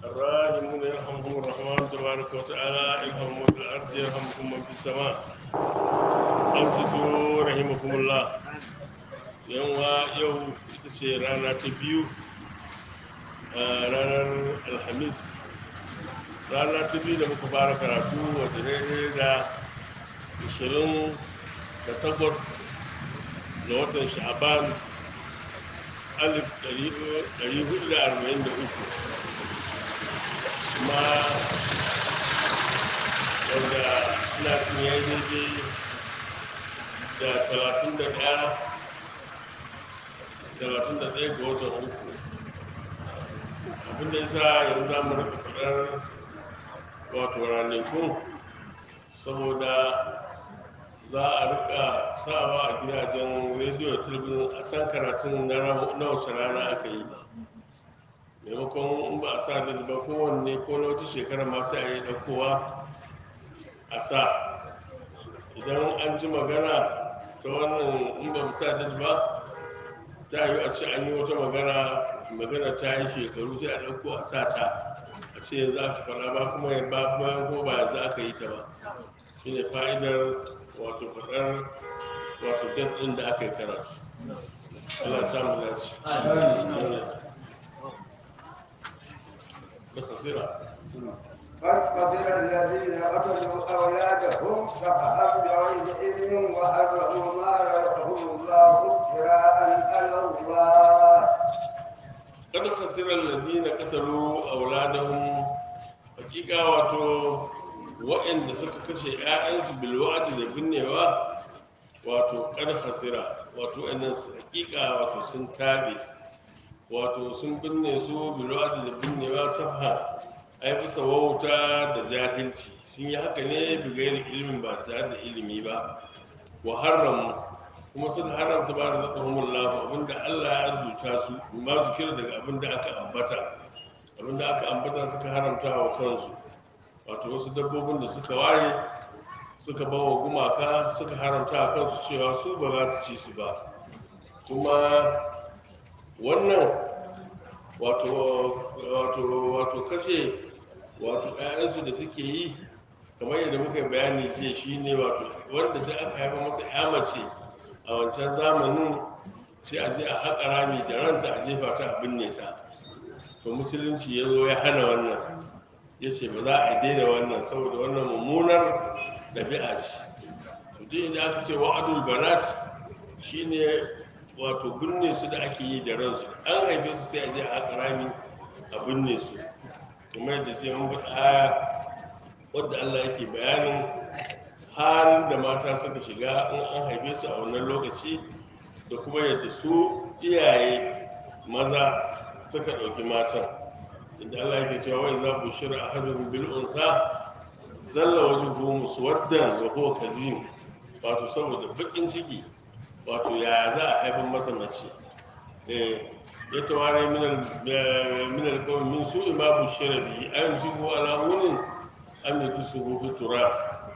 الراحمون يرحمهم الرحمن تبارك وتعالى ارحموا في الارض يرحمكم من في السماء انصتوا رحمكم الله yanwa yau ita ce rana ta biyu a ranar alhamis rana ta biyu da muka fara karatu wadda daidai da 28 ga watan sha'aban 1443 kuma wanda ina tun ya yi daidai da 31 31 ga watan uku abinda ya sa yanzu za mu rika faɗar wato ranakun saboda za a rika sawa a gidajen rediyo da talabijin a san karatun na wace rana aka yi maimakon in ba a sa da ba kowanne ko na wata shekara ma sai a yi ɗaukowa a sa idan an ji magana ta wannan in ba mu sa da ba ta yi a ce an yi wata magana magana ta yi shekaru sai a ɗauko a sa ta a ce yanzu aka faɗa ba kuma ya ba bayan ko ba yanzu aka yi ta ba shi ne fa'idar wato faɗar wato gas ɗin da aka yi karatu Allah ya samu dace da kasira قد خسر الذين قتلوا أولادهم سفها بغير علم وحرموا ما رزقهم الله افتراء على الله kada khasirar lazina katalu auladahum hakika wato waɗanda suka kashe ƴaƴansu bil wa'di da binnewa wato kada khasira wato waɗannan su hakika wato sun tabe wato sun binne su bil wa'di da binnewa safha ai bisa wauta da jahilci sun yi haka ne bigayen ilimin ba tare da ilimi ba wa haramu kuma suka haramta ba da zaɓahun lafa abinda allah ya arzuta su ma zikir daga abinda aka ambata abinda aka ambata suka haramta wa kansu wato wasu dabbobin da suka ware suka ba wa gumaka suka haramta wa kansu cewa su ba za su ci su ba kuma wannan wato wato wato kashe wato ƴaƴansu da suke yi kamar yadda muka yi bayani jiya shine wato wanda da aka haifa masa ƴa mace a wancan zamanin sai a je a haƙa rami da ranta a jefa ta a binne ta to musulunci ya zo ya hana wannan ya ce ba za a daina wannan saboda wannan mummunar ɗabi'a ce to duk inda aka ce wa'adul banat shine wato binne su da ake yi da ransu an haife su sai a je a haƙa rami a binne su kuma yadda sai mun faɗa aya wadda Allah yake bayanin halin da mata suka shiga in an haife su a wannan lokaci da kuma yadda su iyaye maza suka ɗauki matan inda Allah yake cewa wai za ku shira a hadin bil unsa zalla wajen ko muswaddan wa huwa kazim wato saboda bakin ciki wato ya za a haifar masa mace ya taware min alkawai min su ima bushira bihi ayyun shi ko alamunin an yi dusu hutu tura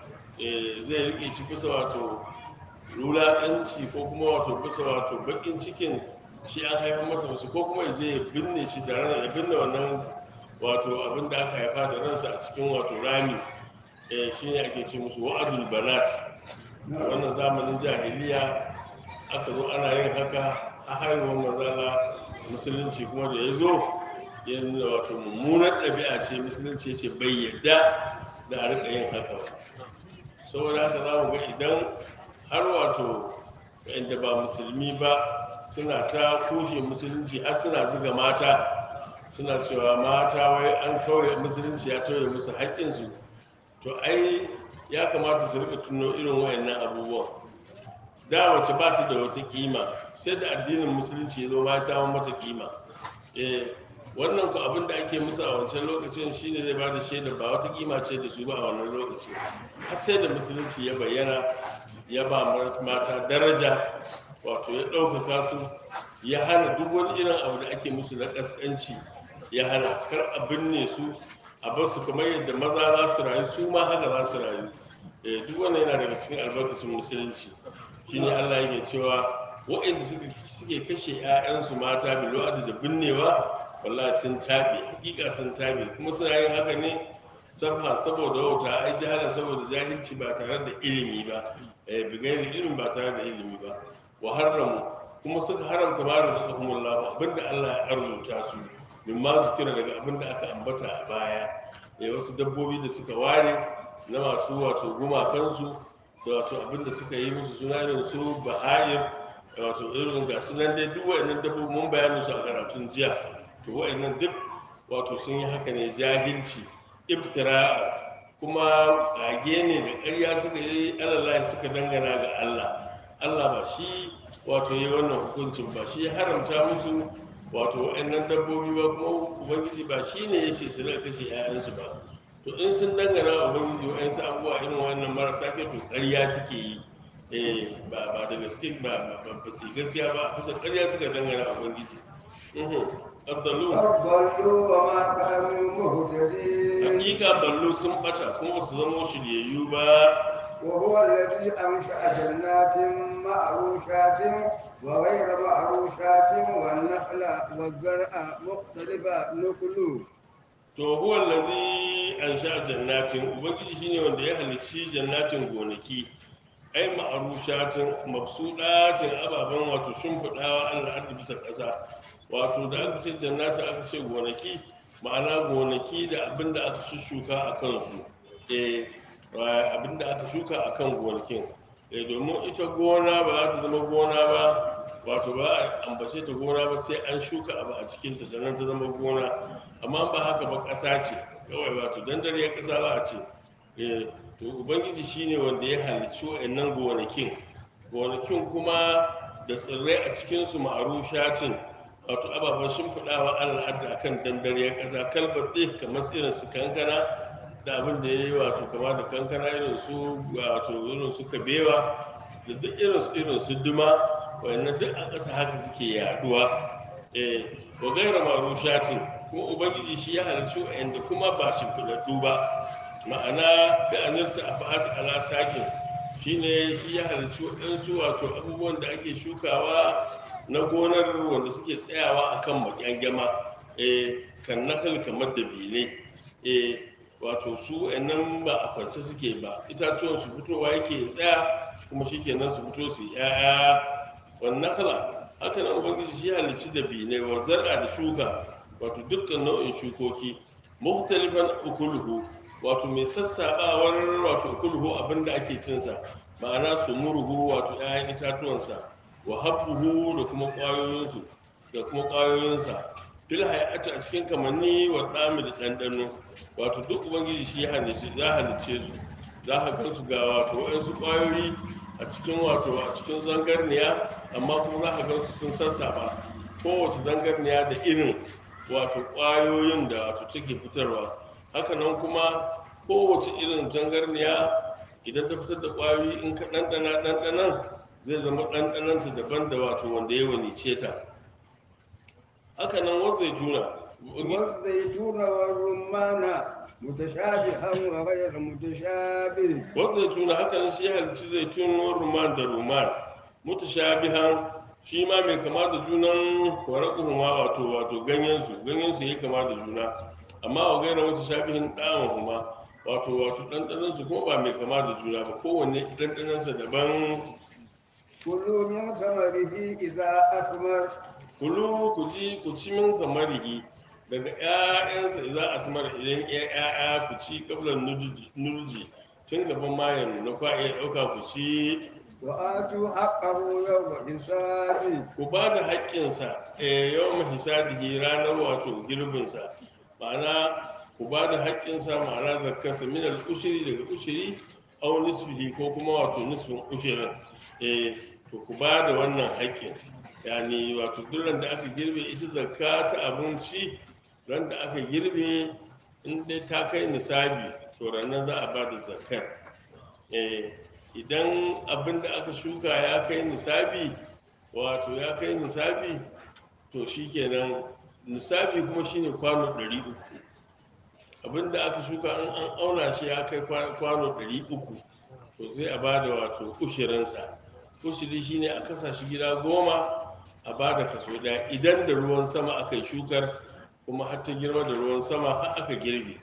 zai rike shi kusa wato lulaɗanci ko kuma wato kusa wato bakin cikin shi an haifar masa mace ko kuma je ya binne shi da ran ya binne wannan wato abin da aka haifa da ransa a cikin wato rami shi ne ake ce musu wa'adul banat wannan zamanin jahiliya aka zo ana yin haka a haihuwar mazala musulunci kuma da ya zo ya nuna wato mummunar ɗabi'a ce musulunci ce bai yadda da a rika yin haka ba saboda haka za mu ga idan har wato inda ba musulmi ba suna ta kushe musulunci har suna zuga mata suna cewa mata wai an kawai musulunci ya tauye musu haƙƙinsu to ai ya kamata su rika tuno irin wayannan abubuwan da wace ba ta da wata kima sai da addinin musulunci ya zo ma ya samu mata kima eh wannan ku abin da ake musu a wancan lokacin shine zai bada shaida ba wata kima ce da su ba a wannan lokaci har sai da musulunci ya bayyana ya ba mata daraja wato ya ɗaukaka su ya hana duk wani irin abu da ake musu na ƙasƙanci ya hana kar a binne su a bar su kamar yadda maza za su rayu su ma haka za su rayu eh duk wannan yana daga cikin albarkacin musulunci shine Allah yake cewa waɗanda suke kashe 'ya'yansu mata bilu'adu da binnewa wallahi sun tabe hakika sun tabe kuma suna yin haka ne sabha saboda wauta ai jahala saboda jahilci ba tare da ilimi ba eh bigayar ilimin ba tare da ilimi ba wa haramu kuma suka haramta ma da zakumullahu abinda Allah ya arzuta su min ma zikira daga abinda aka ambata a baya eh wasu dabbobi da suka ware na masu wato gumakansu da wato abinda suka yi musu suna irin su bahayir wato irin ga su nan dai duk wa'annan dabbobi mun bayanin su a karatun jiya to wa'annan duk wato sun yi haka ne jahilci ibtira'a kuma kage ne da ƙarya suka yi alallahi suka dangana ga Allah Allah ba shi wato yi wannan hukuncin ba shi ya haramta musu wato wa'annan dabbobi ba kuma ubangiji ba shi ne ya ce su rika kashe 'ya'yansu ba to in sun dangana wa ubangiji wa'ansu abubuwa irin wannan marasa kyau to ƙarya suke yi eh ba ba da gaske ba ba ba su yi gaskiya ba kusa ƙarya suka dangana wa ubangiji mhm abdallu فضلوا وما كانوا مهتدين hakika ballo sun bata kuma ba su zama shiryayyu ba وهو الذي أنشأ جنات معروشات وغير معروشات والنخل والزرع مختلفة نكله to huwa allazi ansha jannatin ubangiji shine wanda ya halicci jannatin gonaki ai ma'arushatin mabsudatin ababen wato shimfiɗawa Allah ardi bisa ƙasa wato da aka ce jannatin aka ce gonaki ma'ana gonaki da abinda aka shushuka a kansu eh abinda aka shuka a kan gonakin eh domin ita gona ba za ta zama gona ba wato ba a ambace ta gona ba sai an shuka abu a cikinta sannan ta zama gona amma ba haka ba ƙasa ce kawai wato dandare ya ƙasa ba a ce Eh, to ubangiji shine wanda ya halicci wa'annan gonakin gonakin kuma da tsirrai a cikinsu ma'arushatin wato ababen shimfiɗawa al'adda akan dandare ya ƙasa kalbatte kamar irin su kankana da abin da ya yi wato kama da kankana irin su wato irin su kabewa da duk irin su irin su duma wannan duk a ƙasa haka suke yaduwa eh wa gaira marushatin kuma ubangiji shi ya halarci wa'anda kuma ba shimfiɗaɗɗu ba ma'ana da anarta a fa'at ala sakin shine shi ya halarci waɗansu wato abubuwan da ake shukawa na gonar wanda suke tsayawa akan makyangyama eh kan nakal kamar da bine eh wato su wa'annan ba a kwance suke ba itatuwan su fitowa yake tsaya kuma shikenan su fito su ya'ya wannan kala haka nan ubangiji shi halicci da bine wa zar'a da shuka wato dukkan nau'in shukoki mukhtalifan ukuluhu wato mai sassabawar wato ukuluhu abinda ake cinsa ma'ana su murhu wato 'ya'yan itatuwansa wa habbuhu da kuma ƙwayoyinsu da kuma ƙwayoyinsa fil hayati a cikin kamanni wa ɗami da ɗanɗano wato duk ubangiji shi ya halice za halice su za ka gan su ga wato waɗansu ƙwayoyi a cikin wato a cikin zangarniya amma kuma za ka gan su sun sassaba kowace zangarniya da irin wato ƙwayoyin da wato take fitarwa haka nan kuma kowace irin zangarniya idan ta fitar da ƙwayoyi in ka ɗanɗana ɗanɗanan zai zama ɗanɗananta daban da wato wanda ya wanice ta haka nan wanzai juna والزيتون والرمان متشابها وغير متشابه wanzai juna haka nan shi ya halicci zaitun wa ruman da ruman mutashabihan shi ma mai kama da junan waraquhuma wato wato ganyen su ganyen su yayi kama da juna amma wa gaira mutashabihin da'an huma wato wato dandanan su kuma ba mai kama da juna ba kowanne dandanan sa daban كلوا من ثمره إذا أثمر kulu ku ji ku ci min samarihi daga ƴaƴansa idan asmar idan ƴaƴa ku ci kablan nurji tun gaban mayan na kwa iya ɗauka ku ci وآتوا حقه يوم حسابه ku ba da haƙƙinsa yawan mahisadihi ranar wato girbinsa ma'ana ku ba da haƙƙinsa ma'ana zakkarsa min al-ushri daga ushiri aw nisbihi ko kuma wato nisbin ushirin eh to ku ba da wannan haƙƙin yani wato duk da aka girbe ita zakka ta abinci ran da aka girbe in dai ta kai nisabi to ranar za a ba da zakkar eh idan abin da aka shuka ya kai nisabi wato ya kai nisabi to shikenan nisabi kuma shine kwano 300 abin da aka shuka an an auna shi ya kai kwa- kwano 300 to sai a bada wato ushirinsa ushiri shine a kasa shi gida goma a bada kaso daya idan da ruwan sama aka yi shukar kuma har ta girma da ruwan sama har aka girbe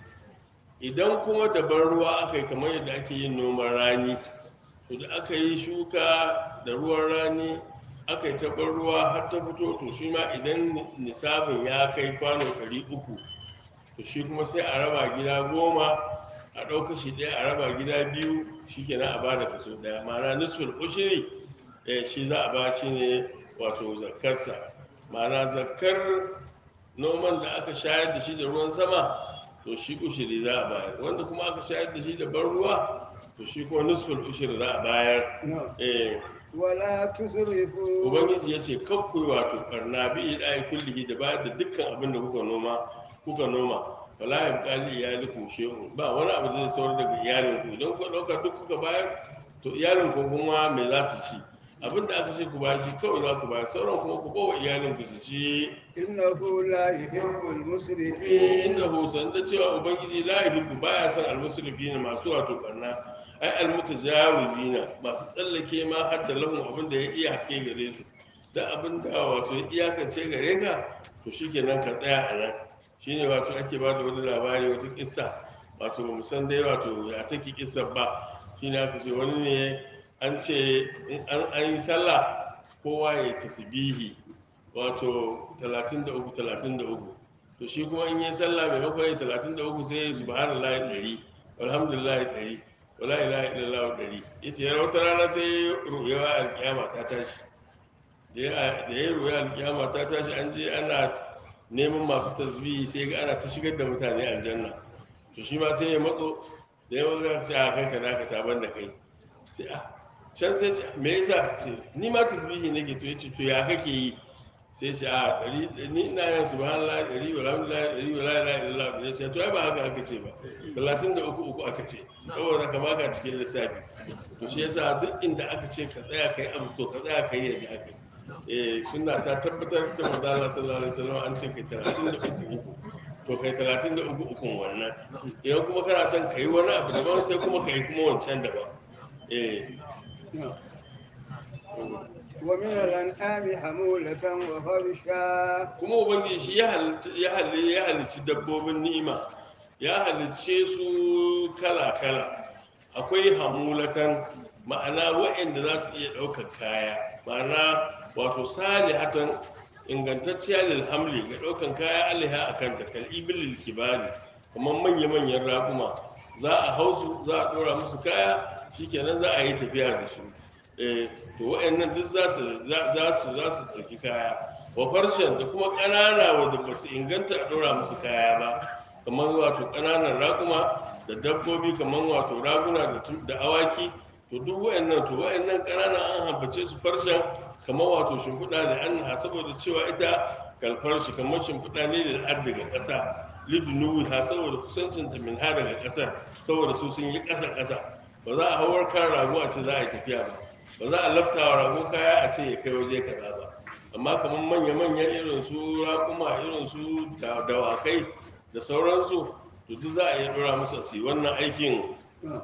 idan kuma da ban ruwa aka yi kamar yadda ake yin noman rani to da aka yi shuka da ruwan rani aka yi taɓar ruwa har ta fito to shi ma idan nisabin ya kai kwano 300 to shi kuma sai a raba gida goma a ɗauka shi ɗaya a raba gida biyu shi kenan a bada kaso ɗaya ma'ana nisfin ushiri eh, shi za a ba shi ne wato zakkarsa ma'ana zakkar noman da aka shayar da shi da ruwan sama to shi ushiri za a bayar wanda kuma aka shayar da shi da ban ruwa to shi kuma nisfin ushiri za a bayar نعم eh, ولا تسرفوا ubangiji ya ce kakkui wato barna bi idai kullihi da bayar da dukkan abin da kuka noma kuka noma wala ya bukali iyalikum shehun ba wani abu da zai saurar daga iyalinku idan kuka dauka duk kuka bayar to iyalinku kuma me za su ci abin da aka ce ku bayar shi kawai za ku bayar sauran kuma ku bawa iyalinku su ci إنه لا يحب eh المسرفين inda husan da cewa ubangiji la yuhibbu baya son almusrifina masu wato barna ai almutajawizina masu tsallake ma har da lahum abin da ya iyake gare su da abin da wato ya iyakance gare ka to shikenan ka tsaya a nan shine wato ake ba da wani labari wata kissa wato ba mu san dai wato ya take kissa ba shine aka ce wani ne an ce in an an yi sallah kowa ya tasbihi wato 33 33 to shi kuma in yi sallah maimakon yi 33 sai ya yi subhanallahi 100 walhamdulillahi 100 wala ilaha illallah 100 yace ya wata rana sai ruwa alkiyama ta tashi da ya da ya ruwa alkiyama ta tashi an je ana neman masu tasbihi sai ga ana ta shigar da mutane aljanna to shi ma sai ya matso da ya matso ya ce a kai ka naka taban da kai sai a can sai ce me yasa ce ni ma tasbihi nake to yace to ya kake yi sai ce a ɗari ni ina yin subhanallah ɗari wa alhamdulillah ɗari wa la ilaha illallah da sai to ai ba haka aka ce ba talatin da uku uku aka ce saboda ka baka cikin lissafi to shi yasa duk inda aka ce ka tsaya kai abu to ka tsaya kai yadda aka yi eh sunna ta tabbatar da manzo Allah sallallahu alaihi wasallam an ce kai talatin da uku uku to kai talatin da uku ukun wannan idan kuma kana son kai wani abu daban sai kuma kai kuma wancan daban eh نعم. ومن الأنعام حمولة وفرشا kuma ubangiji shi ya halitta ya hali ya halicci dabbobin ni'ima ya halicce su kala kala akwai hamulatan ma'ana waɗanda za su iya ɗaukar kaya ma'ana wato salihatan ingantacciya lil hamli ga ɗaukan kaya alaiha a kanta kal ibil kibari kamar manya manyan raƙuma za a hau su za a ɗora musu kaya shikenan za a yi tafiya da su eh to waɗannan duk za su za su za su ɗauki kaya wa farshen da kuma ƙanana wanda ba su inganta a ɗora musu kaya ba kamar wato ƙananan raƙuma da dabbobi kamar wato raguna da tu- da awaki to duk waɗannan to waɗannan ƙanana an hambace su farshen kamar wato shimfiɗa ne an ha saboda cewa ita kalfarshi kamar shimfiɗa ne da ar daga ƙasa lidunuwi ha saboda kusancinta min ha daga ƙasar saboda su sun yi ƙasa ƙasa ba za a hawar kan rago a ce za a yi tafiya ba ba za a lafta wa rago kaya a ce ya kai waje kaza ba amma kamar manya-manyan irin su raƙuma irin su da- dawakai da sauransu to duk za a iya ɗora musu su yi wannan aikin نعم.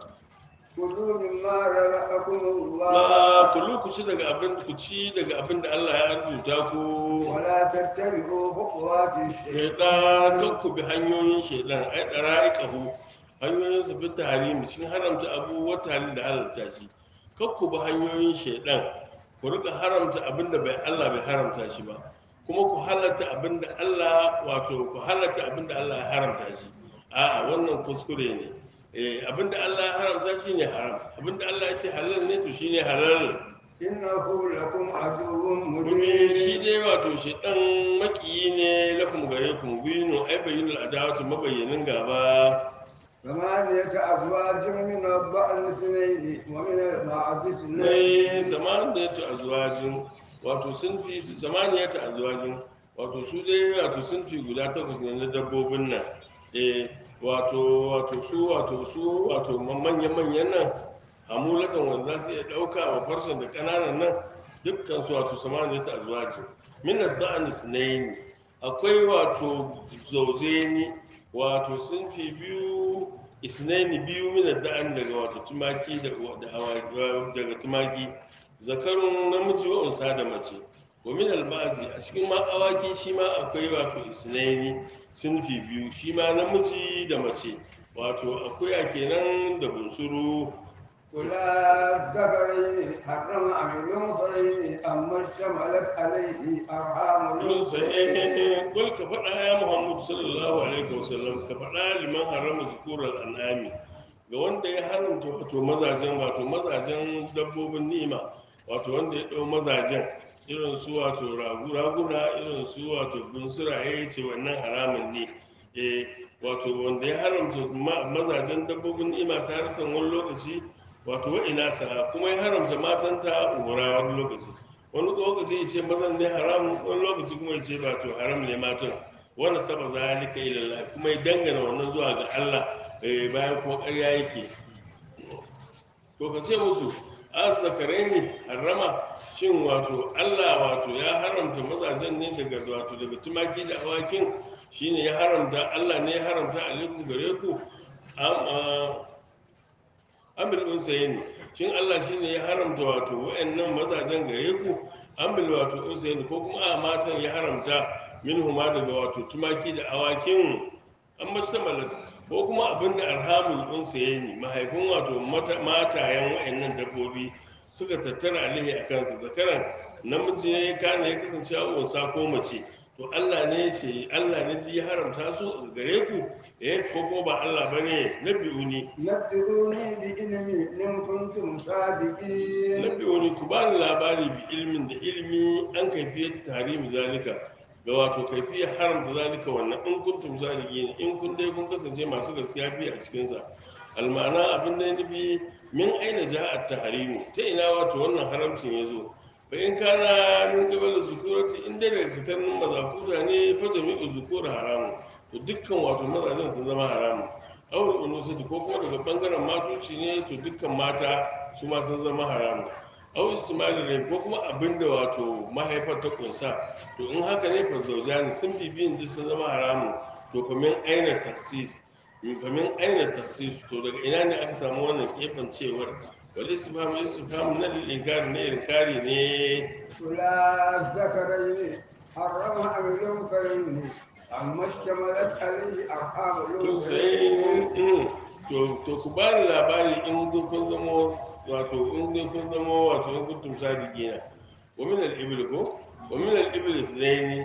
كلوا مما رزقكم الله ba kullu ku ci daga abin ku ci daga abin da Allah ya arzuta ku ولا تتبعوا خطوات shaitan الشيطان kan ku bi hanyoyin shaitan ai dara'iqahu hanyoyin su fita harimi cikin haramta abubuwa tare da halalta shi kan ku bi hanyoyin shaitan ku rika haramta abin da bai Allah bai haramta shi ba kuma ku halatta abin da Allah wato ku halatta abin da Allah ya haramta shi a'a wannan kuskure ne eh abin da Allah ya haramta shi ne haram abin da Allah ya ce halal ne to shine halal إنه لكم عدو domin shi مبين dai wato shi dan makiyi ne lakum gare ku mubinu ai bayyinul adawatu mabayyanin gaba ثمانية أزواج من الضأن اثنين ومن المعز ne اثنين samaniyatu azwajin wato sun fi samaniyatu azwajin wato su dai wato sun fi guda takwas ne na dabbobin nan eh wato wato su wato su wato manyan manyan nan hamulatan wanda za su iya ɗauka wa farshen da ƙananan nan dukkan su wato samaniyatu azwajin min ad-da'n isnayn akwai wato zauzeni wato sun fi biyu isnaini biyu mina da'an daga wato tumaki da da awaki daga tumaki zakarun namiji wa unsa da mace wa min albazi a cikin ma awaki shi ma akwai wato isnaini sunfi biyu shi ma namiji da mace wato akuya kenan da bunsuru ولا الذكرين حرم أم الأنثيين أما اشتملت عليه أرحام Yun الأنثيين sai kul ka faɗa ya Muhammadu sallallahu alaihi wasallam ka faɗa liman harama zukurar an'ami ga wanda ya haramta wato mazajen wato mazajen dabbobin ni'ima wato wanda ya ɗau mazajen irin su wato ragu raguna irin su wato bunsuraye ce wannan haramun ne eh wato wanda ya haramta ma- mazajen dabbobin ni'ima ta harkan wani lokaci wato wa'ina sa kuma ya haramta matanta umura wani lokaci wani lokaci ya ce mazan ne haram wani lokaci kuma ya ce ba to haram ne matan wanda saba zalika ila Allah kuma ya dangana wannan zuwa ga Allah eh, bayan kuma ƙarya yake to ka ce musu azzakarai ne harama shin wato Allah wato ya haramta mazajen ne daga wato daga tumaki da awakin shine ya haramta Allah ne ya haramta alaikum gare ku am ah, amil unsayin shin Allah shine ya haramta wato wayannan mazajen gare ku amil wato unsayin ko kuma a matan ya haramta minhuma daga wato tumaki da awakin an mashtamal ko kuma abinda arhamul unsayin mahaifin wato mata- matayen wayannan dabbobi suka tattara alaihi a kansa zakaran namiji ne ya kana ya kasance a unsa ko mace to Allah ne ce Allah ne ya haramta su gare ku eh ko kuma ba Allah bane nabi'uni نبئوني بعلم إن كنتم صادقين Nabi wani ku bani labari bi ilmin da ilmi an kaifiyar tarihi zalika ga wato kaifiyar haramta zalika wannan in kuntum zalikin in kun dai kun kasance masu gaskiya fi a cikin sa almana abin da ya nufi min aina ja'at tahrimu ta ina wato wannan haramcin ya zo fa in kana min qabal zukurati in dai daga fitannin mazakuta ne fa jami'u zukur haramu to dukkan wato mazajen sun zama haramu aure unusati ko kuma daga bangaren matoci ne to dukkan mata su ma sun zama haramu au istimali rai ko kuma abinda wato mahaifar ta kunsa to in haka ne fa zaujani sun bibiyin duk sun zama haramu to kamin aina taksis kamin aina taksis to daga ina ne aka samu wannan kefancewar wal istifham istifham na lil inkari ne inkari ne ولا الذكرين حرم أم الأنثيين أما اشتملت عليه أرحام الأنثيين Lusayin to to ku ba ni labari in dai kun zama wato in dai kun zama wato in kuntum sadiqina wa min al-ibil ko wa min al-ibil isnaini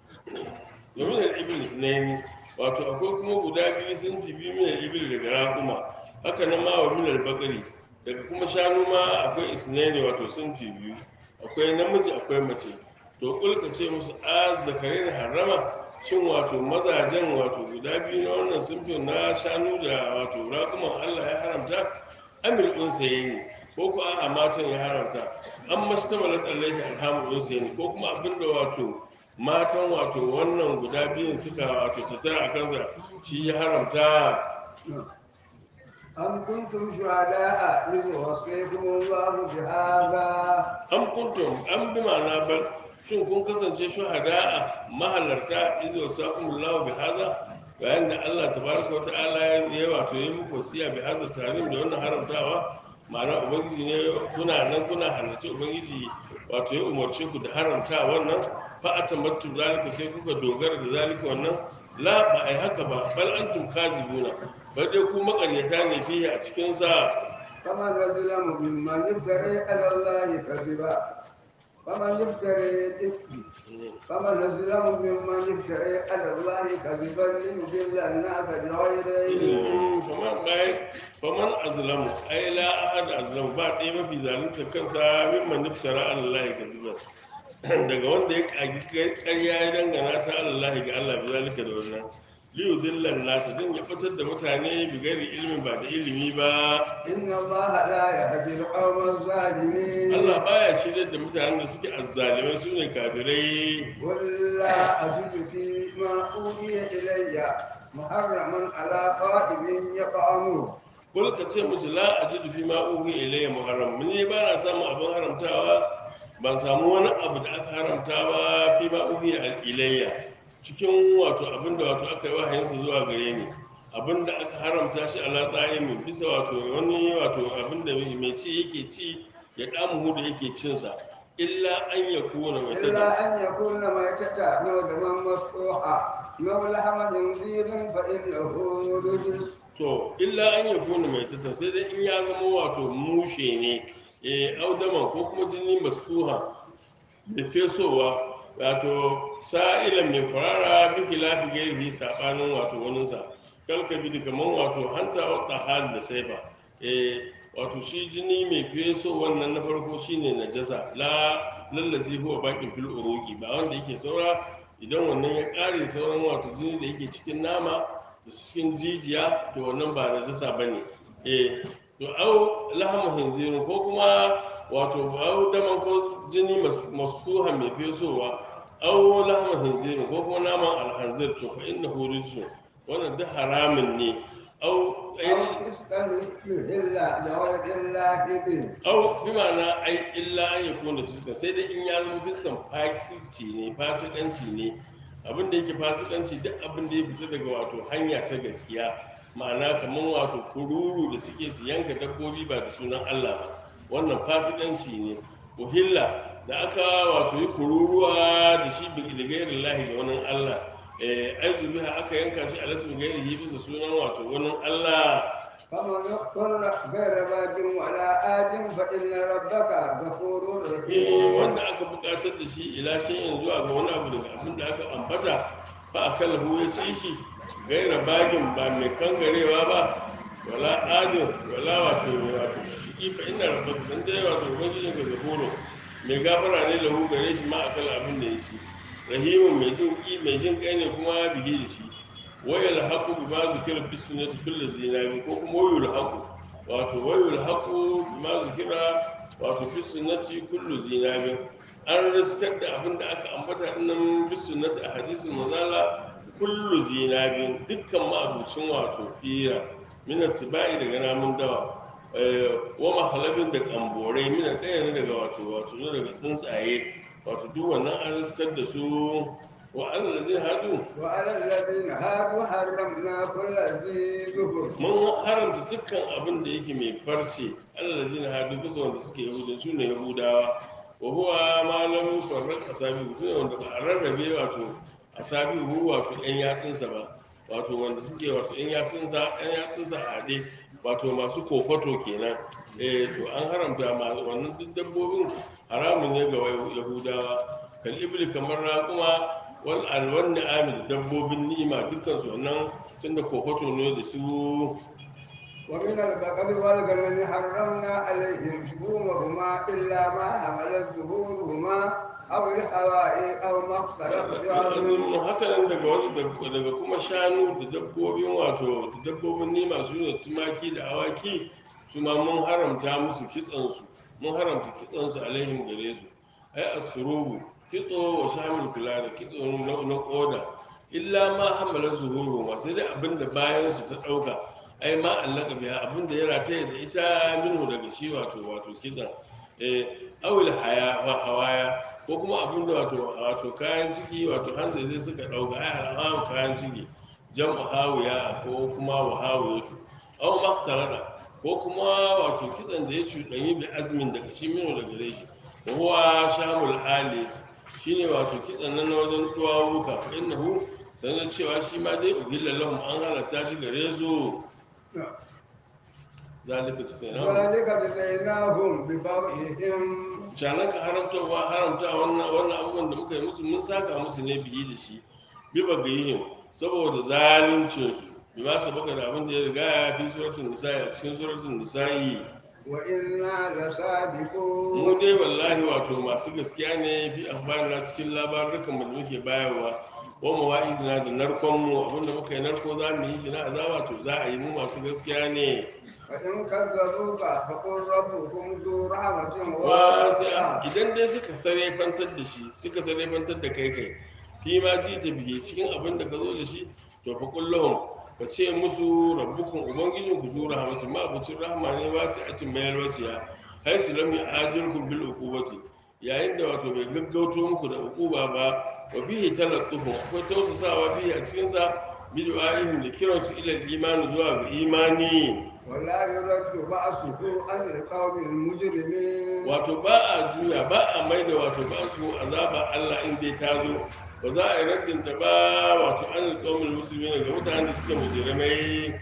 wa min al-ibil isnaini wato akwai kuma guda biyu sun fi biyu min al-ibil daga raƙuma haka nan ma wa min al-bakari daga kuma shanu ma akwai isnaini wato sun fi biyu akwai namiji akwai mace to kulka ce musu a zakarin harama shin wato mazajen wato guda biyu na wannan sunfin na shanu da wato raƙuman allah ya haramta amil unsaye ne ko ko a matan ya haramta an mastamalat alaihi alhamu unsaye ne ko kuma abinda wato matan wato wannan guda biyun suka wato tattara a kansa shi ya haramta أم كنتم شهداء إذ وصيكم الله بهذا an kuntum an bi ma'ana bal shin kun kasance shuhada'a mahalarta izo sa'umullahu bi hada bayan da Allah tabaraka wa ta'ala ya yi wato yi muku wasiya bi hada tarim da wannan haramtawa ma'ana ubangiji ne kuna nan kuna halarci ubangiji wato ya umarce ku da haramta wannan fa atamattu zalika sai kuka dogara da zalika wannan la ba ai haka ba bal antum kazibuna bar dai ku makaryata ne fiye a cikin sa فمن أظلم ممن يفتري على الله كذبا فمن يفتري فمن أظلم ممن يفتري على الله كذبا ليضل الناس بغير علم faman bai faman azlamu ai la ahad azlamu ba ɗaya mafi zalunta kansa min man niftara Allah ka zuba daga wanda ya kagi ƙarya ya dangana ta Allah ga Allah bi zalika da wannan liyu dillan nasu din ya fitar da mutane bi gari ilimin ba da ilimi ba إن الله لا يهدي القوم الظالمين Allah baya shirya da mutanen da suke azzalimai su ne kafirai قل لا أجد فيما أوحي إلي محرما على قائم يطعمه kul ka ce musu la ajidu fi ma uhi ilayya muharram ni ba na samun abin haramtawa ban samu wani abu da aka haramta ba fi ma uhi ilayya cikin wato abin da wato aka yi wahayinsa zuwa gare ni abin da aka haramta shi ala tsayimin bisa wato wani wato abin da mai ci yake ci ya damu da yake cinsa illa an yakuna mai إلا أن يكون ميتة أو دما مسفوحا أو لحم خنزير فإنه رجس to illa an yakuna mai tata sai dai in ya zama wato mushe ne eh audaman ko kuma jini masfuha da fesowa wato sa'ilan mai kwarara biki lafi gairi sabanin wato waninsa kalka bi kamar wato hanta wa tahal da saifa eh wato shi jini mai feso wannan na farko shine najasa la lallazi huwa bakin fil uruqi ba wanda yake saura idan wannan ya kare sauran wato jini da yake cikin nama da cikin jijiya to wannan ba najasa bane eh to au lahmu hinzirin ko kuma wato au daman ko jini mas- masfuha mai fesowa au lahmu hinzirin ko kuma naman alhanzir to fa innahu rijsun wannan duk haramun ne au أو فسقا يهل لغير الله به au bi ma'ana ai illa an yakuna fiskan sai dai in ya zama fiskan fasikanci ne fasikanci ne abin da yake fasikanci duk abin da ya fita daga wato hanya ta gaskiya ma'ana kamar wato kururu da suke su yanka dabbobi ba da sunan Allah ba wannan fasikanci ne uhilla da aka wato yi kururuwa da shi bi da gairin lahi ga wani Allah eh ai zubiha aka yanka shi a lasmi gairihi bisa sunan wato wani Allah فمن اضطر غير باج ولا آد فإن ربك غفور eh رحيم wanda aka buƙatar da shi ila shay'in zuwa ga wani abu daga abin da aka ambata fa akalahu ya ci shi gaira bagin ba mai kangarewa ba wala adin wala wato wato shi fa inna rabbaka dan dai wato ubangijin ka gafuro mai gafara ne lahu gare shi ma akal abin da ya ci rahimun mai jin ki mai jin kai ne kuma bige da shi wayal haqu bima zikira fi sunnati kullu zinabi ko kuma wayul haqu wato wayul haqu bima zikira wato fi sunnati kullu zinabi an riskar da abin da aka ambata dinnan fi sunnati a hadisin mazala kullu zinabin dukkan ma'abucin wato fira mina sibai daga namun dawa eh, wa mahalabin da kamborai mina ɗaya ne daga wato wato ne daga tsuntsaye wato duk wannan an riskar da su wa Allah zai hadu وعلى الذين هادوا حرمنا كل ذي ظفر mun haramta dukkan abin da yake mai farce Allah zai hadu bisa wanda suke yahudan su ne yahudawa wa huwa ma lam yufarraq asabi su ne wanda ba a rarrabe wato asabi hu wato yan yatsunsa ba wato wanda suke wato yan yatsunsa yan yatsunsa a haɗe wato masu kofato kenan eh to an haramta ma wannan duk dabbobin haramun ne ga yahudawa kal ibli kamar raƙuma wal alwan ni'ami da dabbobin ni'ima dukkan su wannan tunda kofato ne da su ومن البقر والغنم حرمنا عليهم شحومهما إلا ما حملت ظهورهما أو الحوائي أو ما اختلط بعظم haka nan daga wani daga kuma shanu da dabbobin wato da dabbobin nima su ne tumaki da awaki su ma mun haramta musu kitsansu mun haramta kitsansu alaihim gare su ai asurubu kitso wa shamil kula da kitso na na koda illa ma hamala zuhuru ma sai dai abinda bayan su ta dauka ai ma allaka biya abinda ya rataye da ita minhu daga shi wato wato kitsan eh awil haya wa hawaya ko kuma abin da wato wato kayan ciki wato hanzai zai suka dauka ai al'amu kayan ciki jam'u hawiya ko kuma wa hawiyatu aw maktarada ko kuma wato kitsan da ya cuɗanyi bi azmin daga shi mino daga gare shi wa huwa shamul ali shine wato kitsan nan na wajen duwawuka fa innahu sanar cewa shi ma dai uhilla lahum an halatta shi gare su zalika tasayna ذلك جزيناهم ببغيهم canan ka haramtawa haramta wannan wannan abubuwan da muka yi musu mun saka musu ne biyi da shi bi bagayihim saboda zaluncin su bi ma sabaka da abin da ya riga ya fi suratul nisa'i a cikin suratul nisa'i وإنا لصادقون mu dai wallahi wato masu gaskiya ne fi akhbarina cikin labarukan da muke bayarwa wa mawa'idina da narkon mu abinda muka yi narko za mu yi shi na azaba to za a yi mu masu gaskiya ne فإن كذبوك فقل ربكم ذو رحمة wasi'a واسعة idan dai suka sarrafantar da shi suka sarrafantar da kai kai fi ma ji ta biye cikin abin da ka zo da shi to fa kullahum ka ce musu rabbukum ubangijin ku zura rahmatin ma abucin rahma ne wasi'atin mayar wasiya hay su lam ya'ajirkum bil uqubati yayin da wato bai gaggauto muku da uquba ba wa bihi talattuhu akwai tausasawa bihi a cikin sa bidu'a'ihim da kiransu ila imani zuwa ga imani ولا يرد بأسه عن القوم المجرمين wato ba a juya ba a maida wato ba su azaba Allah in dai ta zo ba za a yi raddin ta ba wato an alƙawmin musulmi ga mutanen da suke mujrimai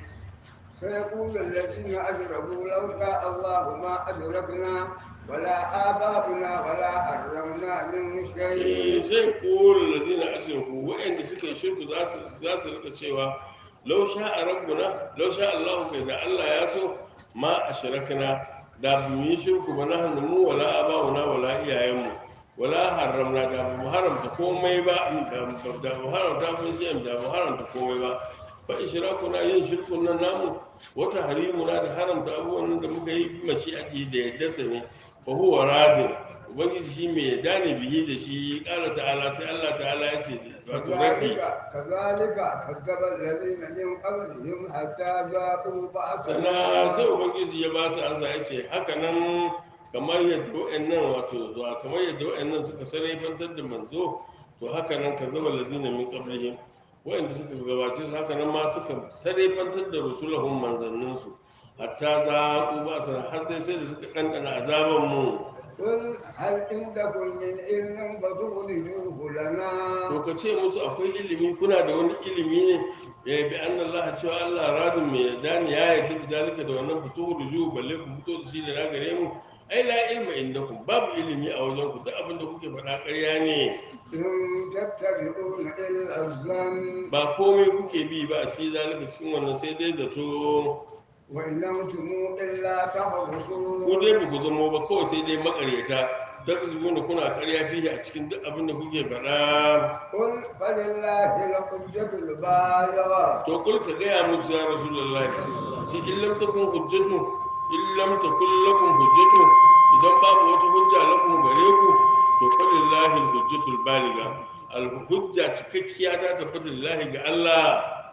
سيقول الذين أجرموا لو شاء الله ما أدركنا ولا آباؤنا ولا حرمنا من Eh, شيء sai kore da zina ashirku waɗanda suka yi shirku za su za su rika cewa lau sha a rabbuna lau sha Allahu kai da Allah ya so ma a shirakana da bu yi shirku ba na hannu mu wala abawuna wala iyayenmu wala haramna da bu haramta komai ba da da bu haramta kun shi da bu haramta komai ba fa ishrakuna yin shirkun nan namu wata harimuna da haramta abubuwan nan da muka yi mashi ake da yadda sa ne fa huwa radin ubangiji shi mai yadda ne bihi da shi kala ta'ala sai Allah ta'ala ya ce wato rabbi كذلك كذلك كذب الذين من قبلهم حتى ذاقوا sana sai بأسنا ubangiji ya ba su ansa ya ce haka nan kamar yadda wa'annan wato zuwa kamar yadda wa'annan suka sarrafantar da manzo to haka nan ka zama lazina min qablihim wa'anda suka gabace su haka nan ma suka sarrafantar da rusulahum manzanninsu hatta za ku ba su har dai sai da suka ɗanɗana azaban mu قل هل عندكم من علم فتخرجوه لنا to ka ce musu akwai ilimi kuna da wani ilimi ne ya bi an Allah cewa Allah radin mai yarda ne ya yarda da zalika da wannan fito da zuwa balle ku fito da shi da na gare mu ai la ilma indakum babu ilimi a wajen ku duk abin da kuke faɗa ƙarya ne إن تتبعون إلا الظن ba komai kuke bi ba a fi zalika cikin wannan sai dai zato وإن أنتم إلا تخرصون ku dai ba ku zamo ba kawai sai dai makaryata ta zubu da kuna ƙarya fiye a cikin duk abin da kuke faɗa قل فلله الحجة البالغة to kul ka gaya musu ya rasulullahi shi in lam takun hujjatu in lam takun lakum hujjatu idan babu wata hujja lakum gare ku to falillahi alhujjatul baliga alhujja cikakkiya ta tabbata lillahi ga Allah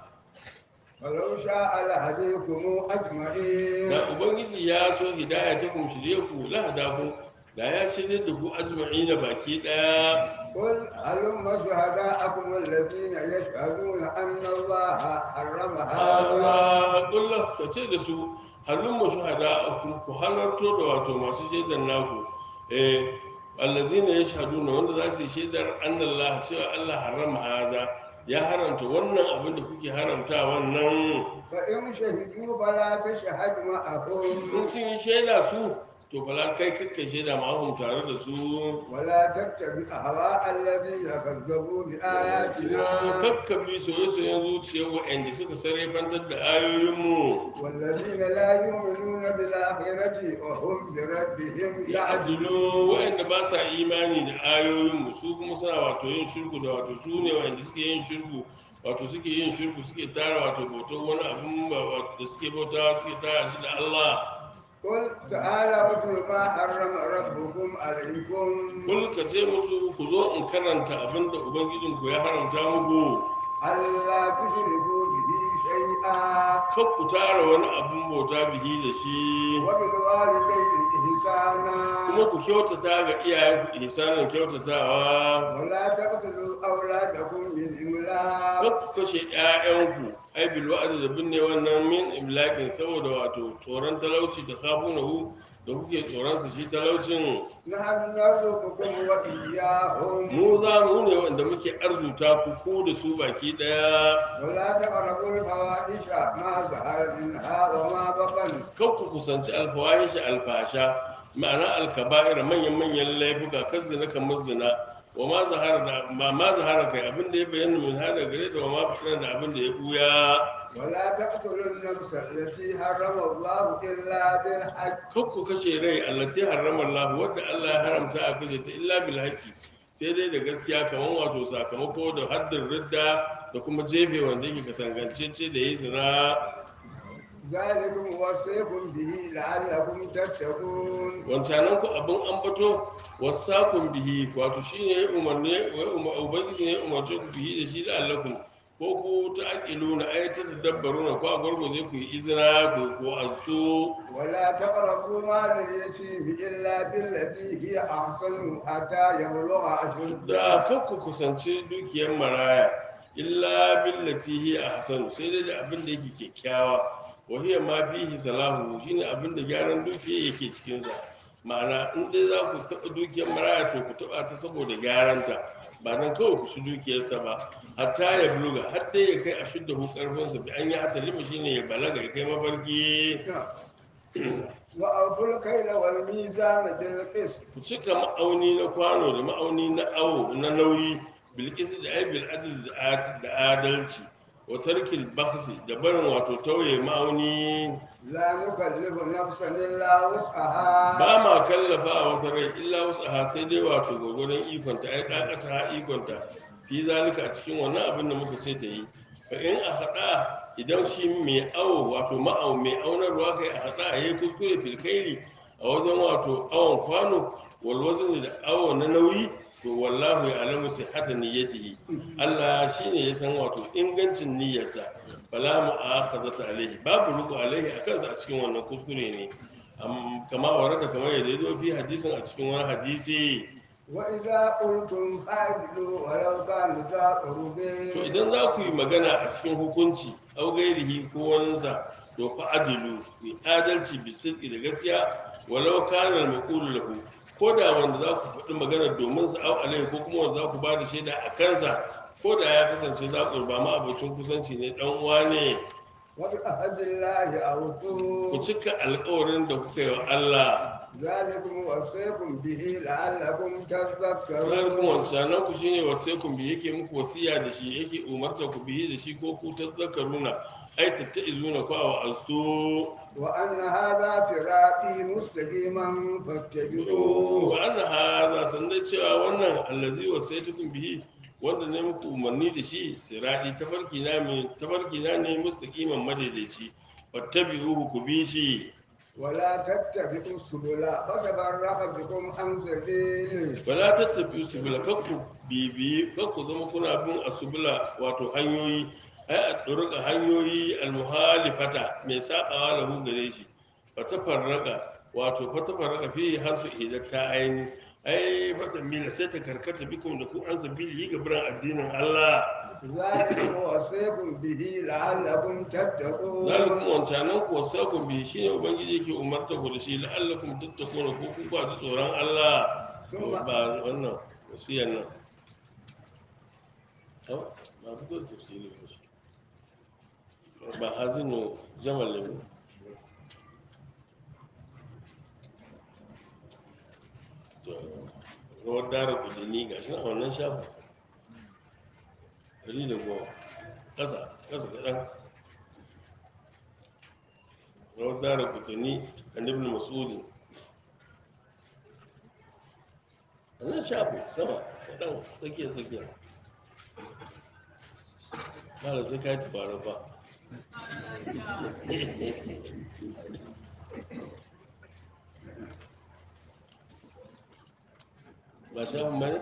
ولو شاء لهديكم أجمعين da ubangiji ya so hidaya ta kun shirye ku lahada ku da ya shirye da ku ajma'ina baki daya قل هلم شهداءكم الذين يشهدون أن الله حرم هذا Allah kullu ka ce da su halin mu shuhada ku ku halarto da wato masu shaidar naku eh allazina yashhaduna wanda za su yi shaidar annallah cewa Allah harama haza ya haramta wannan abin da kuke haramta wannan فإن شهدوا فلا تشهد in معهم sun yi shaida su to bala kai kakkai shaida ma'ahum tare da su ولا تتبع أهواء الذين كذبوا بآياتنا kakkabi soye-soyen zuciyar waɗanda suka sarrafantar da ayoyinmu والذين لا يؤمنون بالآخرة وهم بربهم ya يعدلون adilu waɗanda ba sa imani da ayoyinmu su kuma suna wato yin shirku da wato su ne waɗanda suke yin shirku wato suke yin shirku suke tara wato bautar wani abin ba- da suke bautawa suke tara shi da Allah قل تعالى اتل ما حرم ربكم عليكم kul ka ce musu ku zo in karanta abin da ubangijinku ya haramta muku ألا تشركوا به شيئا kar ku tara wani abin bauta bihi da shi وبالوالدين إحسانا kuma ku kyautata ga iyayenku ihsanin kyautatawa ولا تقتلوا أولادكم من إملاق kar ku kashe 'ya'yanku ai bil wa'd da binne wannan min imlakin saboda wato tsoron talauci ta khafunahu da kuke tsoron su shi talaucin نحن نرزقكم وإياهم mu za mu ne wanda muke arzuta ku ku da su baki daya ولا تقربوا الفواحش ما ظهر منها وما بطن kar ku kusanci alfawahishi alfasha ma'ana alkaba'ir manyan manyan laifuka kan zina kamar zina wa ma zahara da ma ma zahara kai abin da ya bayyana min hada gare ta wa ma fadana da abin da ya buya ولا تقتلوا النفس التي حرم الله إلا بالحق kar ku kashe rai allati harrama Allah wadda Allah ya haramta a kashe ta illa bil haqqi sai dai da gaskiya kamar wato sakamako da haddin ridda da kuma jefe wanda yake katangancece da yi zina ذلكم وصيكم به لعلكم تتقون wancanan ku abin ambato wasakun bihi wato shine ya umarni ya umar ubangiji ne ya umarce ku bihi da shi da allakum ko ku ta aqilu na ayata dabbaru na ko a gurguje ku yi izina ku ko azu ولا تقربوا مال اليتيم إلا بالتي هي أحسن حتى يبلغ da أشده kan ku kusanci dukiyar maraya illa billati hiya ahsanu sai dai da abin da yake kyakkyawa wa hiya ma fihi salahu shine abin da gyaran dukiya yake cikin sa ma'ana in dai za ku taɓa dukiyar maraya to ku taɓa ta saboda gyaranta ba nan kawai ku shi dukiyarsa ba hatta ya buluga har dai ya kai a shudda hu karfinsa bi an yi hata lima shine ya balaga ya kai mafarki وأوفوا الكيل والميزان بالقسط ku cika ma'auni na kwano da ma'auni na awo na nauyi bilkis da ai bil adl da ad- da adalci wa tarkil bakhsi da barin wato tauye ma'auni لا نكلف نفسا إلا وسعها ba ma kallafa a wata rai illa wasu a sai dai wato gwagwadon ikonta ai dakata ha ikonta fi zalika a cikin wannan abin da muka ce ta yi fa in a haɗa idan shi mai awo wato ma'au mai aunarwa kai a haɗa a yi kuskure filkairi a wajen wato awon kwano walwazin da awo na nauyi to wallahu ya alamu sai hata niyyatihi Allah shine ya san wato ingancin niyyarsa bala mu akhazata alaihi babu ruku alaihi a kansa a cikin wannan kuskure ne Am- kama warada kamar yadda ya zo fi hadisin a cikin wani hadisi وإذا قلتم فاعدلوا ولو كان ذا قربى to idan za ku yi magana a cikin hukunci au gairihi ko waninsa to fa adilu ku yi adalci bi sidqi da gaskiya walau kana al-maqulu lahu ko da wanda za ku faɗi magana domin sa au alaihi ko kuma wanda za ku ba da shaida a kansa ko da ya kasance za ku ba ma abocin kusanci ne dan uwa ne وبعهد الله ku أوفوا cika alƙawarin da kuka yi wa Allah ذلكم وصيكم به لعلكم ranar تذكرون wancanan ku shine wasaikun bi yake muku wasiya da shi yake umarta ku bihi da shi ko ku tazzakaruna ai tattaizuna ku a asu وأن هذا صراطي مستقيما فاتبعوه wa anna hadha sanda cewa wannan allazi wasaitukum bihi wanda ne muku umarni da shi sirati tafarki na mai tafarki na ne mustaqiman madaidaici fattabi'uhu ku bi shi ولا تتبعوا السبل فتفرق بكم عن سبيله wala tattabi subula kakku bibi kakku zama kuna bin asubula wato hanyoyi ai a tsoruka hanyoyi almuhalifata mai sabawa lahu gare shi fata farraka wato fata farraka fi hasu hidatta aini ai fata mila sai ta karkata bikum da ku an sabili ga biran addinin Allah ذلكم وصيكم به لعلكم تتقون zalikum wancanan ku wasakum bi shine ubangiji yake umarta ku da shi la'allakum tattaquna ko ku ba ji tsoron Allah Sun ba- ba wannan wasiyan nan to ba fito da tafsiri ba shi ba hazinu jamal ne to rawar dara kudini ga shi na wannan shafa ɗari da goma ƙasa ƙasa kaɗan rawar dara kudini kan ibn mas'udi wannan shafi sama kaɗan tsakiya tsakiya ba da sai ka yi tubara ba ba shafin ba ne?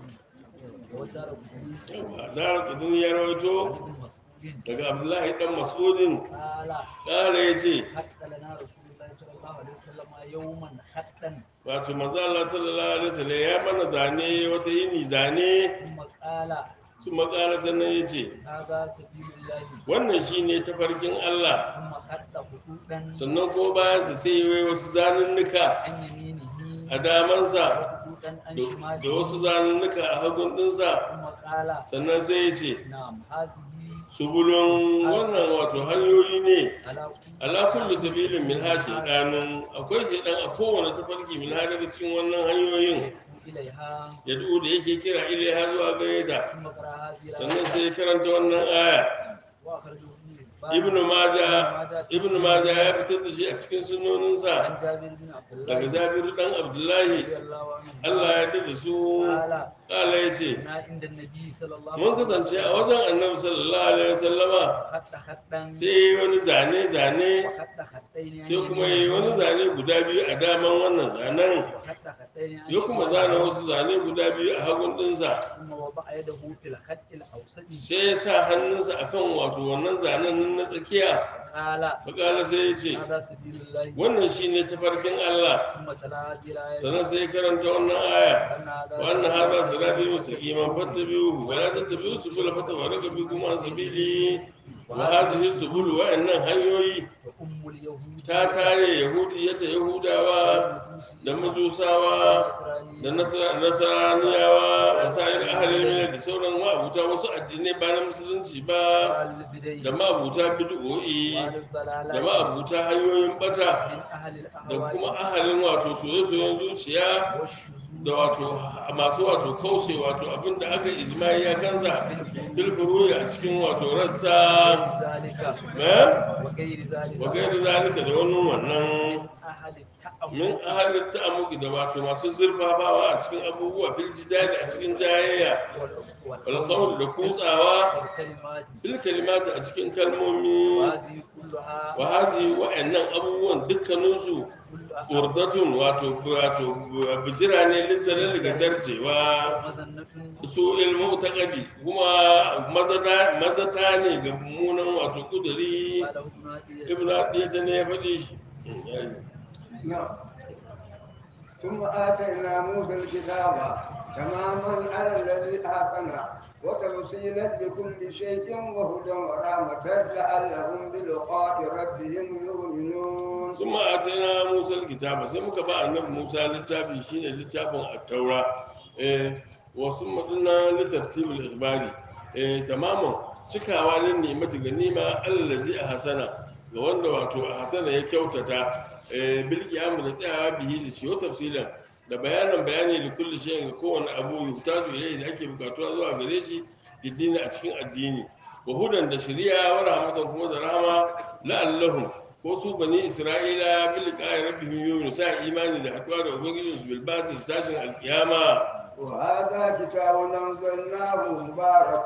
yawa dara kudin ya rawaito daga abdullahi dan mas'udin قال ƙara ya ce حق لنا رسول الله صلى الله عليه وسلم يوما حقا wato manzo Allah sallallahu alaihi wasallam ya mana zane wata yini zane ثم قال su makara sannan ya ce هذا سبيل الله wannan shine tafarkin Allah ثم خط خطوطا sannan ko bayan sa sai yayi wasu zanunnuka عن يمينه a damansa وخطوطا عن da شماله da wasu zanunnuka a hagun dinsa ثم قال sannan sai ya ce نعم هذه subulun wannan wato hanyoyi ne على ala kullu sabilin min ha shaydanun akwai shaydan a kowane tafarki min ha daga cikin wannan hanyoyin إليها yad'u da yake kira ilaiha zuwa gare ta ثم قرأ هذه sannan الآية sai ya karanta wannan aya وأخرجه ابن حبان ibn majah في ibn majah ya fitar da shi a cikin عن sunoninsa جابر بن عبد الله daga jabiru dan abdullahi رضي الله عنه Allah ya yarda da su قال kala ya ce كنا عند النبي صلى الله mun kasance a wajen annabi sallallahu alaihi wasallama خط خطا sai yayi wani zane zane وخط خطين عن sai kuma yayi wani zane guda biyu a daman wannan zanen وخط خطين عن ya kuma شماله. zana wasu zane guda biyu a hagun dinsa ثم وضع يده في الخط الأوسط sai ya sa hannunsa akan wato wannan zanen nan na tsakiya فقال fakala sai ya ce هذا سبيل الله wannan shine tafarkin Allah ثم تلا هذه الآية sannan sai ya karanta wannan aya أن هذا وأن هذا صراطي مستقيما فاتبعوه ولا تتبعوا السبل فتفرق بكم عن سبيلي وهذه السبل وإن هنيوي وأم اليهود ta tare yahudiyata yahudawa da majusawa da nasara- nasaraniyawa da sa'ir ahalin mina da sauran ma'abuta wasu addinai ba na musulunci ba da ma'abuta bid'o'i da ma'abuta hanyoyin bata من أهل da الأهواء kuma ahalin wato soye-soyen zuciya والشذوذ da wato masu wato kause wato abinda aka ijma'i ya kansa bilfururi a cikin wato rassa ذلك eh? وغير ذلك wa gairi zalika da wannan wannan أهل التأمل min ahalin ta'amuki da wato masu zurfafawa a cikin abubuwa fil jidali a cikin jayayya wal qawl da kutsawa والكلمات bil kalimati a cikin kalmomi وهذه كلها wa hazi wa'annan abubuwan dukkaninsu كلها urdatun wato wato bijira ne lizzalal ga darjewa مزنة su ilmu taqadi kuma mazata mazata ne ga mummunan wato kuduri قاله ابن عدي ibnu adiyata ne ya faɗi shi نعم ثم آتينا موسى الكتاب تماما على الذي أحسن وتفصيلا لكل شيء وهدى ورحمة لعلهم بلقاء ربهم يؤمنون sun ma'atina musa kitaba sai muka ba annabi musa littafi shine littafin attaura eh wasu matsina littattibul ikhbari eh tamaman cikawa ne ne mata ganima allazi a hasana ga wanda wato a hasana ya kyautata eh bil qiyam da tsayawa bihi da shi wa tafsilan da bayanan bayani da kulli shay'in ga kowane abu yuhtaju ilayhi da ake bukatuwa zuwa gare shi diddini a cikin addini wa hudan da shari'a wa rahmatan kuma da rahama la'allahum ko su bani isra'ila bil qa'i rabbihim yu'minu sa imani da haduwa da ubangijin su bil basi da tashin alkiyama وهذا كتاب أنزلناه مبارك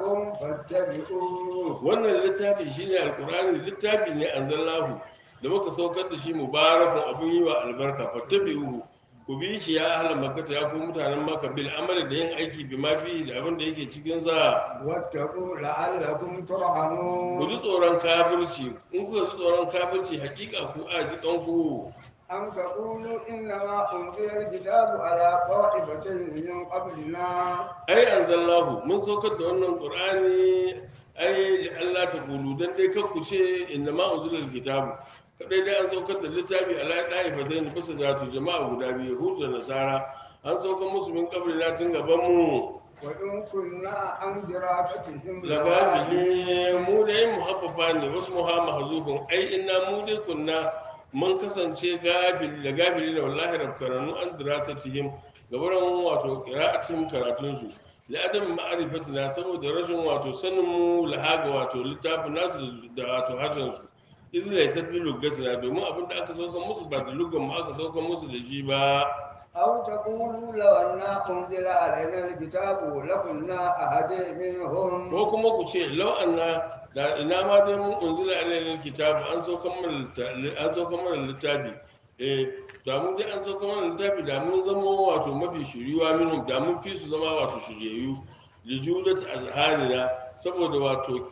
فاتبعوه wannan littafi shine alqur'ani littafi ne anzalnahu da muka saukar da shi mubarakun abun yi wa albarka fattabi'uhu ku bi shi ya ahlan makkah ya ku mutanen makka bil amali da yin aiki bi ma fihi da abin da yake cikin sa واتقوا لعلكم ku ji ترحمون tsoron kafirci in kuka ji tsoron kafirci hakika ku aji kanku أم taqulu innama unzila alkitabu ala qa'ibatin min qablina ai anzalnahu mun saukar da wannan qur'ani ai li Allah ta kulu dan dai kar ku ce inna ma unzila alkitabu kadai dai an saukar da littafi ala da'ifatayn bisa da to jama'a guda biyu yahudu da nasara an saukar musu min qablina tun gaban mu wa in kunna an dirafatihim lagafili mu dai muhaffafa ne wasu muha mahzufun ai inna mu dai kunna mun kasance gafil da gafili da wallahi rabkaranu an dirasatihim gabaran wato qira'atihim karatun su li adam ma'rifatina saboda rashin wato sanin mu lahaga wato littafin nasu da wato harshen su iz laysa bi lugatina domin abin da aka sauka musu ba da lugan mu aka sauka musu da shi ba أو تقولوا لو أنا أنزل علينا الكتاب لكنا أهدي منهم ko kuma ku ce lau anna da ina ma dai mun unzila alayhi kitabu an sauka mana littafi an sauka mana littafi eh da mun dai an sauka mana littafi da mun zama wato mafi shiriwa minhum da mun fi su zama wato shiryayyu li judat azhanina saboda wato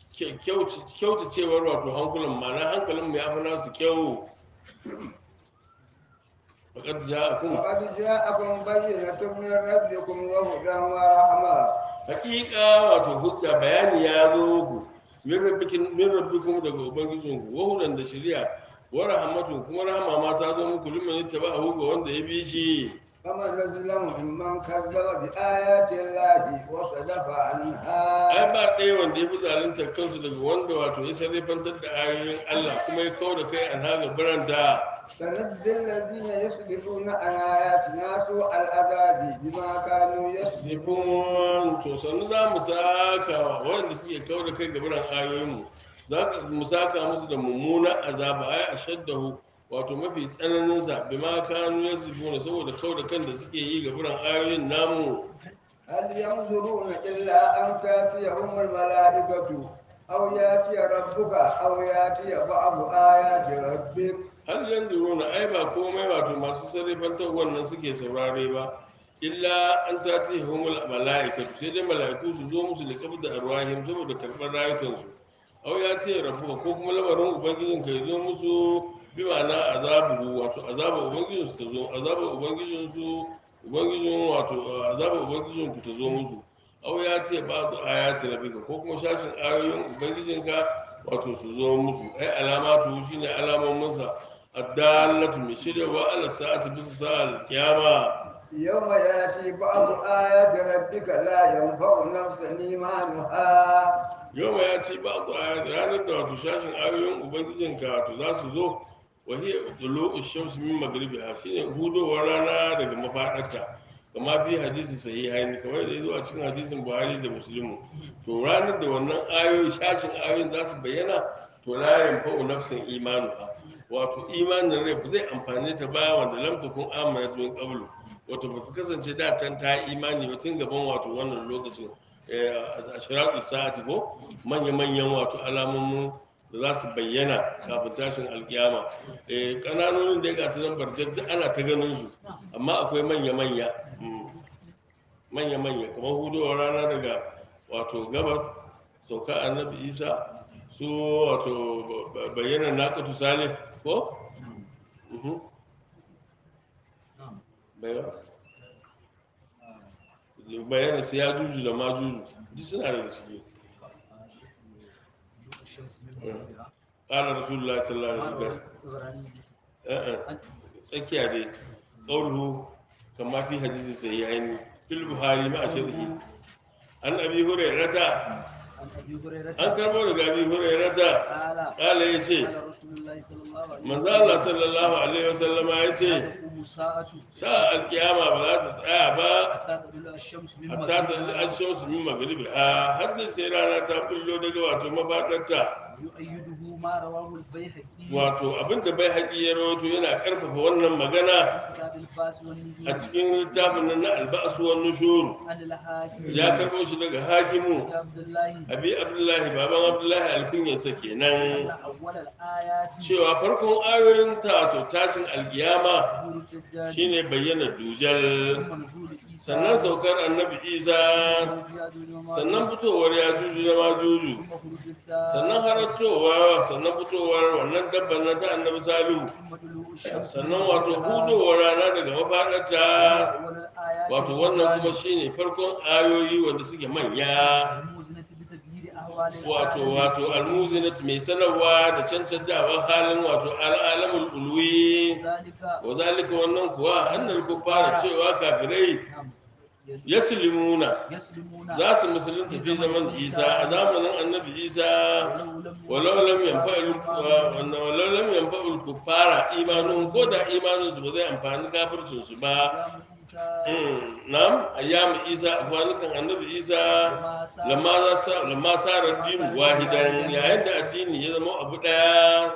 kyautacewar wato hankulan ma'ana hankalin mu ya fi nasu kyau faqad ja'akum فقد جاءكم بينة من ربكم وهدى ورحمة hakika wato hujja bayani ya zo muku min rabbikin min rabbikum daga ubangijinku wa hudan da shari'a wa rahmatun kuma rahama ma ta zo muku liman yattaba'ahu ga wanda ya bi shi فمن أظلم ممن كذب بآيات الله وصدف عنها ai ba ɗaya wanda ya fi zalunta kansu daga wanda wato ya sarrafantar da ayoyin Allah kuma ya kawo da kai an haga biranta سنجزي الذين يصدفون عن آياتنا سوء العذاب بما كانوا يصدفون Ibn to sannu za mu saka wa wanda suke kawo da kai ga biran ayoyinmu za ka mu saka musu da mummunan azaba ai ashaddahu wato mafi tsananin sa bima kanu yasbuna saboda kawo da kan da suke yi ga biran ayoyin namu هل ينظرون إلا أن تأتيهم الملائكة أو يأتي ربك أو يأتي بعض آيات ربك har yanzu runa ai ba komai wato masu sarrafantar wannan suke saurare ba illa an tati humul mala'ikatu sai dai mala'iku su zo musu da kabda arwahim saboda karɓar rayukansu au ya ce rabu ko kuma lamarin ubangijin ka zo musu bi ma'ana azabu wato azabu ubangijin su ta zo azabu ubangijin su ubangijin wato azabu ubangijin ku ta zo musu au ya ce ba da ayati rabbika ko kuma shashin ayoyin ubangijin ka wato su zo musu ai alamatu shine alamomin sa addallatu mai shiryawa ala sa'ati bisa sa'al kiyama يوم يأتي بعض آيات ربك لا ينفع نفسا إيمانها yau ya ce ba ku ayat ranar da wato shashin ayoyin ubangijinka wato za su zo wa hiya dulu shamsu min magribiha shine hudowar rana daga mafadarta kama fi hadisi sahihain kamar da yazo a cikin hadisin Buhari da Muslimu to ranar da wannan ayoyi shashin ayoyin za su bayyana to la yanfa'u nafsan imanuha wato imanin rai ba zai amfane ta ba wanda lam takun amanat min qablu wato ba ta kasance da can ta yi imani ba tun gaban wato wannan lokacin a shiratul sa'ati ko manya-manyan wato alamomin da za su bayyana kafin tashin alkiyama eh kananonin da ga su nan barjak duk ana ta ganin su amma akwai manya-manya mm, manya-manya kamar hudowar rana daga wato gabas sauka annabi isa su wato ba- bayyana naƙatu salih ko Mhm. bayyana bayyana su ya juju da ma juju duk suna daga ciki ƙala rasulullah sallallahu alaihi wasallam eh eh tsakiya dai qawluhu kama fi hadisi sahihaini fil buhari ma sharhi an abi hurairata an karbo daga abi hurairata ƙala yace manzo Allah sallallahu alaihi wasallama yace sa alkiyama ba za ta tsaya ba hatta ta ashamsu min magribiha har da sai rana ta bullo daga wato mafadarta يؤيده ما رواه البيهقي wato abinda bai haƙi ya rawato yana ƙarfafa wannan magana كتاب الباس والنزول a cikin littafin nan na alba'asu wan nushur عن الحاكم ya karɓo shi daga hakimu يا عبد الله abi abdullahi baban abdullahi alkunyarsa أن kenan أول الآيات cewa farkon ayoyin ta to tashin alkiyama ظهور الدجال shine bayyana dujal ثم نزول عيسى sannan saukar annabi isa وخروج يأجوج ومأجوج، sannan fitowar ya juju da majuju ثم خروج الدار sannan harattowa sannan fitowar wannan dabban na ta annabi salihu ثم طلوع الشمس sannan wato hudowar rana daga mafaɗarta أول الآيات wato wannan kuma shine farkon ayoyi wanda suke manya الموزنة بتغيير أهوال wato العالم. wato almuzinat mai sanarwa da cancantawan halin wato al'alamul ulwi ذلك wa zalika wannan kuwa annal kuffara cewa kafirai نعم yaslimuna يسلمون za su musulunta fi zaman isa a zamanin annabi isa walau lam yanfa'il walau lam yanfa'il kuffara imanuhum ko da imanin su ba zai amfani kafircin su ba Mm, na'am ayyamu isa a kwanukan annabi isa lamma za sa lamma sara din wahidan yayin da addini ya zama abu daya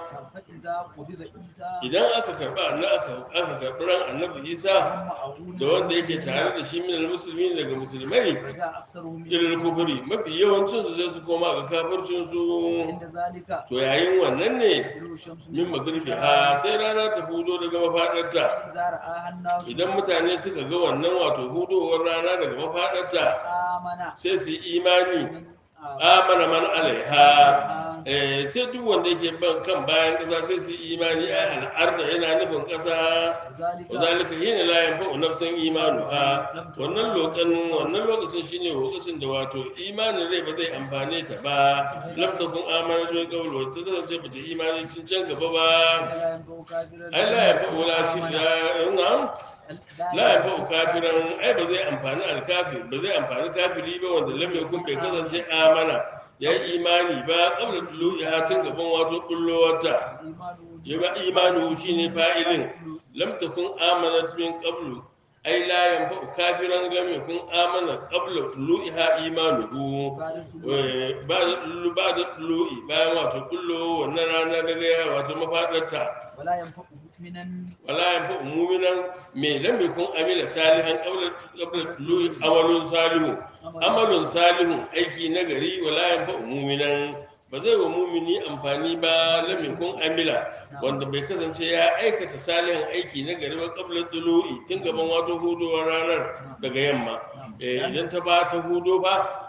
idan aka karba annabi aka aka karbi ran annabi isa da wanda yake tare da shi min musulmi daga musulmai ilal kufuri mafi yawancin su sai su koma ga kafircin su to yayin wannan ne min magribi ha sai rana ta hudo daga mafadarta idan mutane suka ga wannan wato hudowar rana daga mafadarta sai su yi imani amana man alaiha eh sai duk wanda yake ban kan bayan kasa sai su yi imani a al'arda yana nufin kasa wa zalika hina la yanfa'u nafsan imanuha wannan lokacin wannan lokacin shine lokacin da wato imanin rai ba zai amfane ta ba lam takun amana min qabl wa ta kasance ba ta imani cin can gaba ba ai la yanfa'u lakin na'am la yanfa'u kafiran ai ba zai amfani alkafir ba zai amfani kafiri ba wanda lam yakun bai kasance amana ya yi imani ba qabla tulu'i hatin gaban wato bullowarta yaba imanu shine fa'ilin lam takun amanat min qablu ai la yanfa'u kafiran lam yakun amana qabla tulu'iha imanuhu ba da tulu ba da tulu'i bayan wato kullo wannan rana daga wato mafadarta ولا ينفع مؤمنا wala yanfa'u mu'minan me lam yakun amila salihan qabla qabla tulu'i amalun salihu amalun salihun aiki nagari wala yanfa'u mu'minan ba zai wa mumini amfani ba lam yakun amila wanda bai kasance ya aikata salihan aiki na gari ba qabla tulu'i tun gaban wato hudowar ranar daga yamma eh idan ta ba ta hudo ba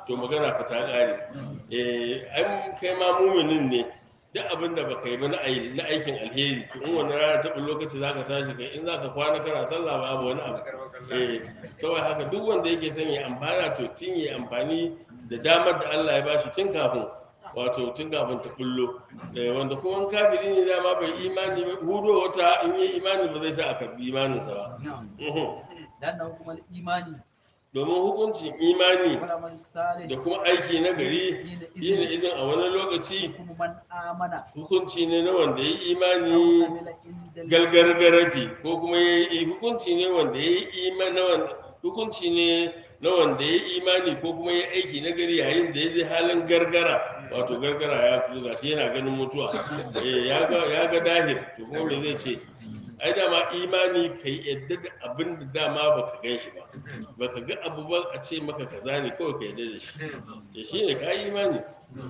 to magana fa ta ƙare eh an kai ma muminin ne duk abin da baka yi ba na ai- na aikin alheri to in wani rana ta lokaci zaka tashi kai in zaka kwana kana sallah babu wani abu eh saboda haka duk wanda yake son ya amfana to tun ya amfani da damar da Allah ya bashi tun kafin wato tun kafin ta bullo eh wanda kuma in kafiri ne dama bai imani ba hudo wata in yi imani ba zai sa a karbi imaninsa ba Mhm. لأنه كما الإيمان domin hukuncin imani والعمل الصالح da kuma aiki na gari yin حينئذ izin a wani lokaci يكون من آمن hukunci ne na wanda ya yi أو imani عمل عند الله galgargarati ko kuma ya yi hukunci ne wanda ya yi imani na wanda hukunci ne na wanda ya yi imani ko kuma ya yi aiki na gari yayin da ya je halin gargara wato gargara ya fito gashi yana ganin mutuwa eh ya ga ya ga dahir to kuma me zai ce ai dama imani kai yadda da abin da dama baka gan shi ba baka ga abu ba a ce maka kaza ne kawai ka yadda da shi ya shi ne ka yi imani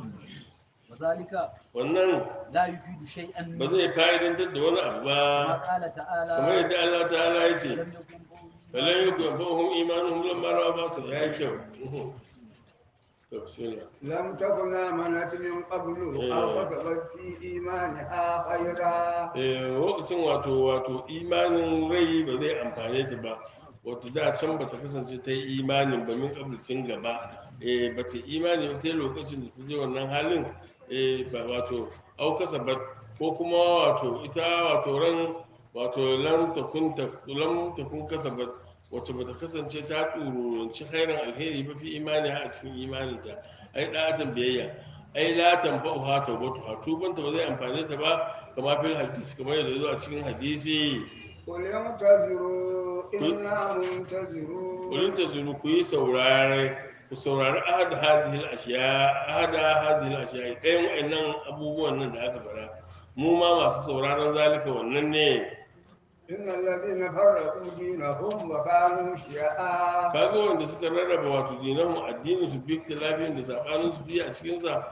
وذلك wannan لا يفيد شيئا ba zai fa'idantar da wani abu ba كما قال تعالى kamar yadda Allah ta'ala ya ce لم يكن قوم falan yaku yanfa'uhum imanuhum lamma ra'a ba'sa ya yi kyau to bismillah لم تكن آمنت من قبل أو كسبت في إيمانها خيرا eh lokacin wato wato imanin rai ba zai amfane ta ba wato da can bata kasance ta yi imanin ba min kablitin gaba eh bata imani ba sai lokacin da ta je wannan halin eh ba wato au kasabat ko kuma wato ita wato ran wato lam takun ta lam takun kasabat wacce bata kasance ta tsururanci khairan alheri ba fi imani a cikin imaninta ai da'atan biyayya ai la tanfa'u ha tawbatu ha tubanta ba zai amfane ta ba kama fil hadisi kamar yadda zo a cikin hadisi قل انتظروا إنا منتظرون kulin ta zuru ku yi saurare ku saurari ahad hazihil ashiya ahad hazihil ashiya ɗayan wa'annan abubuwan nan da aka faɗa mu ma masu sauraron zalika wannan ne إن الذين فرقوا دينهم وكانوا شيعا kaga wanda suka rarraba wato dinahum addinin su bi lafiyan da sabanin su biyu a cikin sa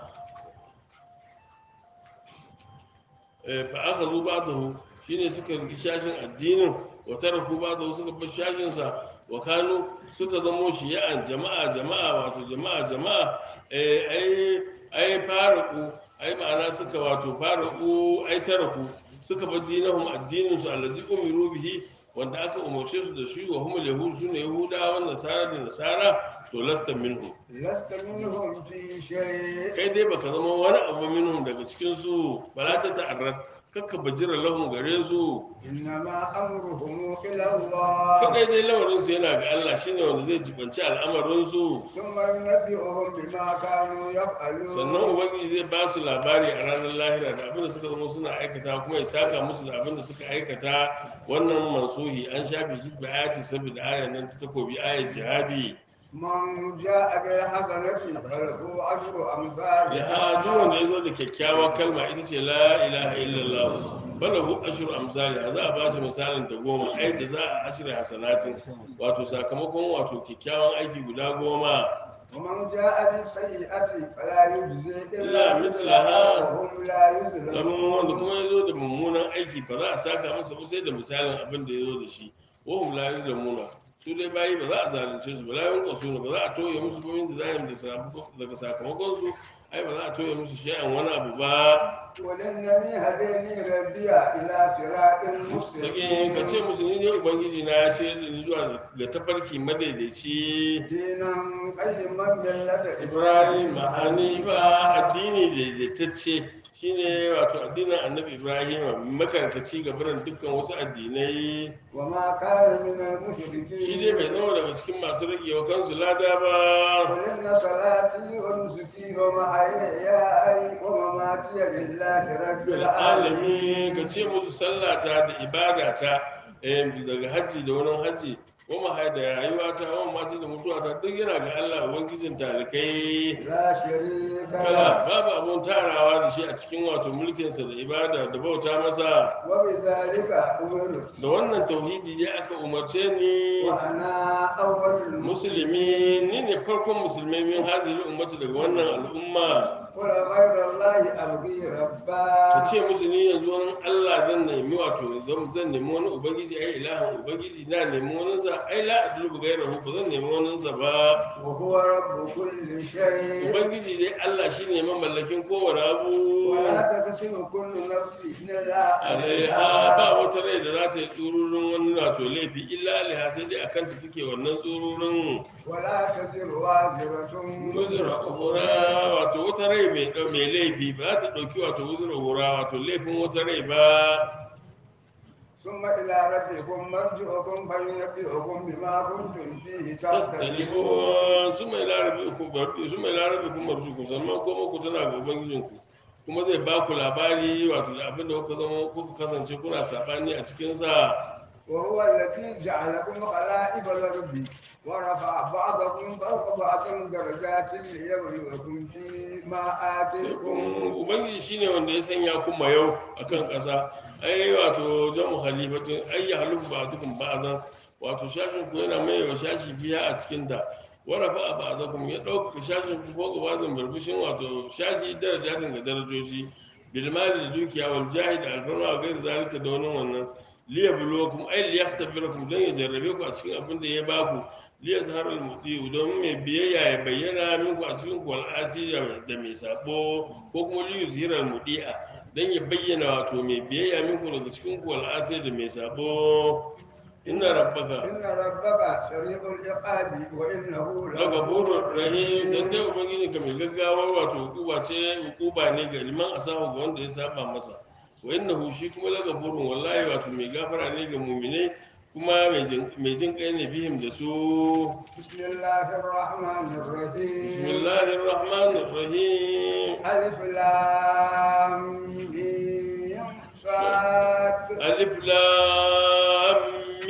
eh, fa aka zo ba da shine suka riki shashin addinin wa taraku ba da suka bar shashin sa wa kanu suka zamo shiya'an jama'a jama'a wato jama'a jama'a eh, ai ai faraku ai ma'ana suka wato faraku ai taraku suka bar dinahum addinin su allazi umiru bihi wanda aka umarce su da shi wa humul yahud sune yahudawan nasara da nasara to lasta minhum لست منهم في شيء kai dai baka zama wani abu minhum daga cikin su bala ta ta'arrad kakka bajira lahum gare su إنما أمرهم إلى الله kadai dai lamarin su yana ga Allah shine wanda zai jibanci al'amarin su ثم ينبئهم بما كانوا يفعلون sannan ubangiji zai ba su labari a ranar lahira da abin da suka zama suna aikata kuma ya saka musu da abin da suka aikata wannan mansuhi an shafe shi da ayati saboda ayan nan ta takobi ayat jihadi من جاء بالحسنة فله عشر أمثالها ya duk wanda ya zo da kyakkyawar kalma ita ce la ilaha illallah falahu ashru amsali za a bashi misalin ta goma ai da za a ashri hasanatin wato sakamakon wato kyakkyawan aiki guda goma ومن جاء بالسيئة فلا يجزي إلا إلا مثلها مثلها وهم لا lamun wanda يظلمون kuma ya zo da mummunan aiki ba za a saka masa ba sai da misalin abin da ya zo da shi wahum la yuzlamuna su dai bayi ba za a zalunce su ba la yunqasuna ba za a toye musu ba min da daga sakamakon su ai ba za a toye musu shay'an wani abu ba ولنني هديني ربي إلى صراط Sake مستقيم ka ce musu ni ne ubangiji na ya shirya da ni zuwa ga tafarki madaidaici دينا قيما ملة ibrahim hanifa addini daidaitacce shine wato addinin annabi ibrahim makarkaci ga biran dukkan wasu addinai وما كان من shi dai bai المشركين zama daga cikin masu ragewa kansu lada ba قل إن صلاتي ونسكي ومحياي ومماتي لله رب alami ka العالمين ce musu sallata da ibadata eh, daga hajji da wani hajji wa mahai da rayuwata wa mati da mutuwata duk yana ga Allah ubangijin talikai لا شريك kala له babu abun tarawa da shi a cikin wato mulkinsa da ibada da bauta masa وبذلك أمرت da wannan tauhidi ne aka umarce ni وأنا أول musulmi ni ne farkon musulmai min hazili ummati daga wannan al'umma قل غير الله أبغي ربا ka ce musu ni yanzu wani Allah zan nemi wato zan zan nemi wani ubangiji ai ilahin ubangiji na nemi wani sa ai la adlubu gairahu ba zan nemi wani sa ba وهو رب كل شيء ubangiji dai Allah shine mamallakin kowane abu ولا تكسب كل نفس إلا alaiha عليها ba wata rai da za ta yi tsururin wani wato laifi illa alaiha sai dai akan ta take wannan tsururin ولا تزر وازرة wuzura uhura wato wata rai mai ɗau- mai laifi ba za ta ɗauki wato wuzura uhura wato laifin wata rai ba ثم إلى ربكم مرجعكم فينبئكم بما كنتم فيه تختلفون tattalifon su mai larabi ku barbi su mai larabi ku marju ku sannan kuma ku tana ga ubangijinku kuma zai ba ku labari wato da abin da kuka zama kuka kasance kuna sabani a cikinsa وهو الذي جعلكم خلائف الأرض ورفع بعضكم فوق بعض درجات ليبلوكم فيما آتيكم ubangiji shine wanda ya sanya ku yau akan ƙasa ai wato jamu khalifatin ai ya halufu ba dukun ba'dan wato shashin ku yana mai wa shashi biya a cikin ta warafa a ba'dakum ya ɗaukaka shashin ku ko gabazin barbishin wato shashi darajatin ga darajoji bilmali da dukiya wal jahid alfarma wa gairi zalika da wani wannan liya bulokum ai liya tabirakum don ya jarrabe ku a cikin abin da ya baku liya zahar al-mudiyu don mai biyayya ya bayyana minku a cikin ku al'asi da mai sabo ko kuma liyu zihar al-mudi'a don ya bayyana wato mai biyayya minku daga cikin ku al'asi da mai sabo inna rabbaka إن ربك سريع العقاب وإنه daga burin rahim san dai ubangiji ka mai gaggawa wato hukuba ce hukuba ne ga liman asahu ga wanda ya saba masa wa innahu shi kuma daga burin wallahi wato mai gafara ne ga muminai kuma mai jin- mai jin kai ne bihim da su بسم الله الرحمن الرحيم bismillahir rahmanir rahim ألف لام ميم صاد alif lam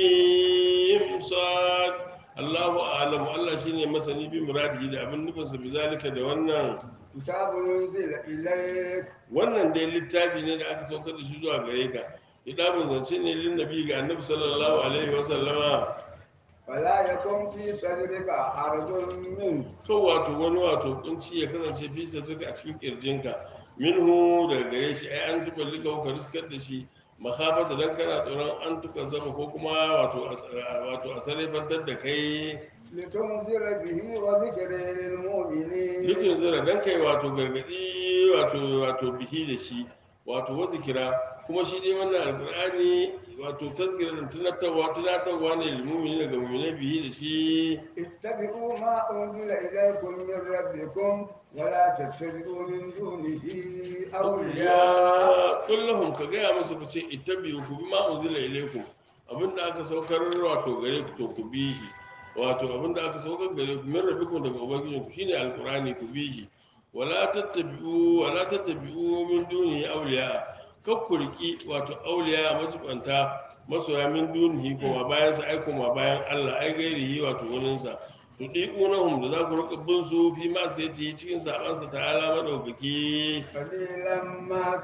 mim sad Allahu a'lamu Allah shine masani bi muradihi da abin nufinsa bi zalika da wannan كتاب أنزل إليك wannan dai littafi ne da aka saukar da shi zuwa gare ka kitabun zance ne lin nabi ga annabi sallallahu alaihi wa sallama فلا يكن في صدرك حرج منه to wato wani wato kunci ya kasance fi sadaka a cikin kirjinka minhu daga gare shi ai an tuba lika ka riskar da shi makhabata dan kana tsoron an tuka zaba ko kuma wato a- wato a sarrafantar da kai لتنذر به وذكر للمؤمنين dukkan zira dan kai wato gargadi wato wato bihi da shi wato wa zikira kuma shi dai wannan alqur'ani wato tazkira da tunatarwa tunatarwa ne lil mu'mini daga mu'minai bihi da shi اتبعوا ما أنزل إليكم من ربكم ولا تتبعوا من دونه أولياء ya kullahum ka gaya musu ku ce ittabi'u ku bi ma unzila ilaykum abinda aka saukar wato gare ku to ku bi shi wato abinda aka saukar gare ku min rabbikum daga ubangijin ku shine alqur'ani ku bi shi wala tattabi'u wala tattabi'u min dunihi awliya kar ku riki wato awliya majibanta masoya min dunihi kuma bayan sa ai kuma bayan Allah ai gairihi wato wurin sa to diqunahum da za ku rika bin su fi ma sai ci cikin sabansa ta'ala madaukaki قليلا ما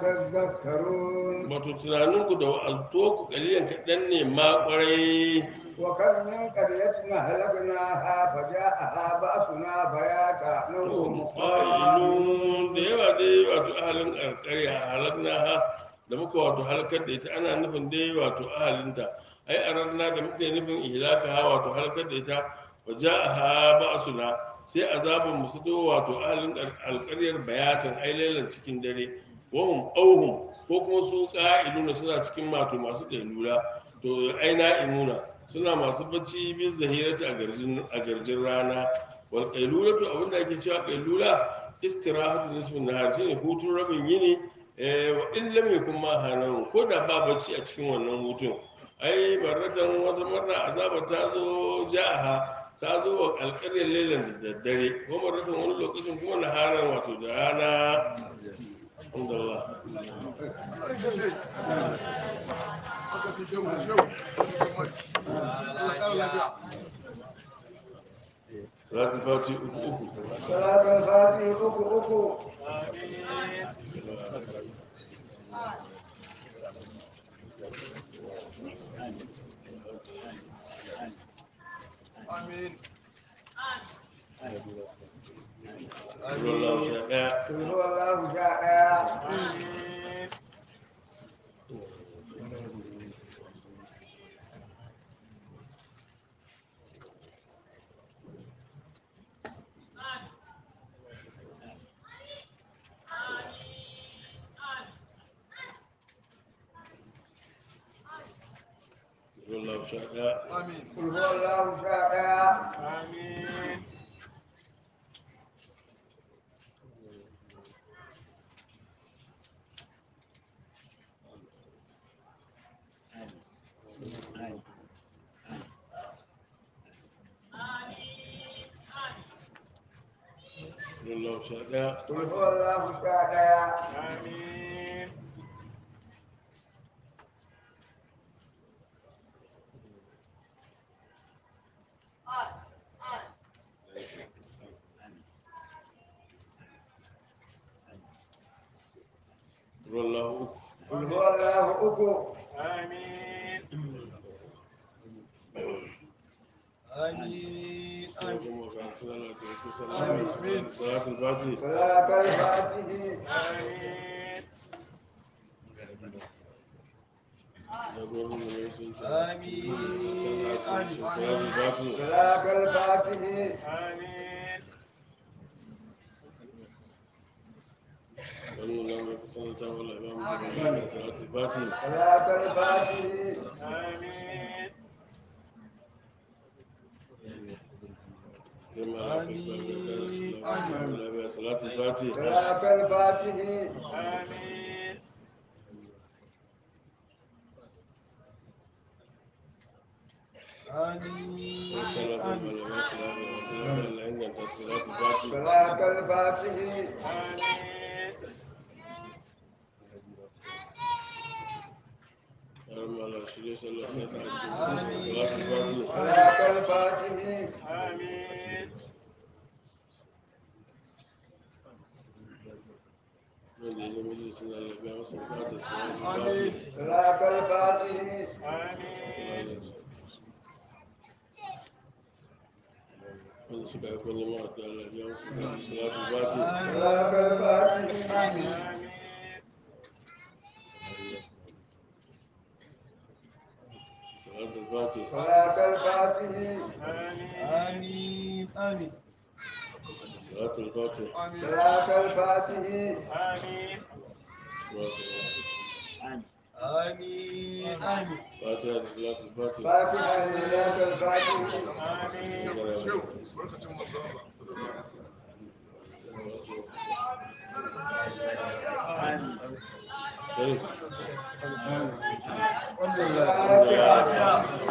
تذكرون wato tunaninku da wa'azuto ku kalilan kaɗan ne ma ƙwarai وكم من قرية أهلكناها فجاءها بأسنا بياتا نوم ƙa'ilun da yawa dai wato ahalin alƙarya halakna ha da muka wato halakar da ita ana nufin dai wato ahalinta ai a ranar da muka yi nufin ihlaka ha wato halakar da ita wa ja'aha ba'suna sai azabun musu to wato ahalin alƙaryar bayatan ai lailan cikin dare wahum auhum ko kuma su ƙa'iluna suna cikin wato masu ƙailula to ai na'imuna suna masu bacci bin zahirata a garjin a garjin rana wal qailulatu abinda ake cewa qailula istirahatu nisfin nahar shine hutun rabin yini eh wa in lam yakun ma hanan ko da ba bacci a cikin wannan hutun ai barratan wata marra azaba ta zo ja'aha ta zo wa alƙaryar lailan da daddare ko marratan wani lokacin kuma naharan wato da rana alhamdulillah salatul fati uku uku صلاة الفاتحة أكو أكو Amin. wallahu sha ɗaya kul huwallahu sha ɗaya wallahu sha ɗaya kul huwallahu sha ɗaya wallahu sha ɗaya kul huwallahu sha ɗaya wallahu uku kul huwallahu uku sai kuma ga sallah ta kusa salatul fati salatul fatihi da gwamnati ne sun ce salatul fati salatul fatihi wannan nan mai kusan ta wala ba mu da salatul fati salatul fatihi لما لا تسلم الله صلاة الفاتحة salatul fatihi والصلاة والسلام والسلام والسلام على إن أنت صلاة الفاتحة salatul fatihi اللهم على شريك الله سيدنا صلاة الفاتحة salatul fatihi من يجي مجلس الله بيعمل صلاة الصلاة الفاتحة salatul fatihi wanda suka yi kwanye ma'a da Allah biya musu da salatu fati salatul fatihi salatu fati salatul fatihi آمين آمين salatu fati salatul fatihi wa salatu آمين آمين fatiha da salatu fati fatiha salatul fatihi Sharif. fatiha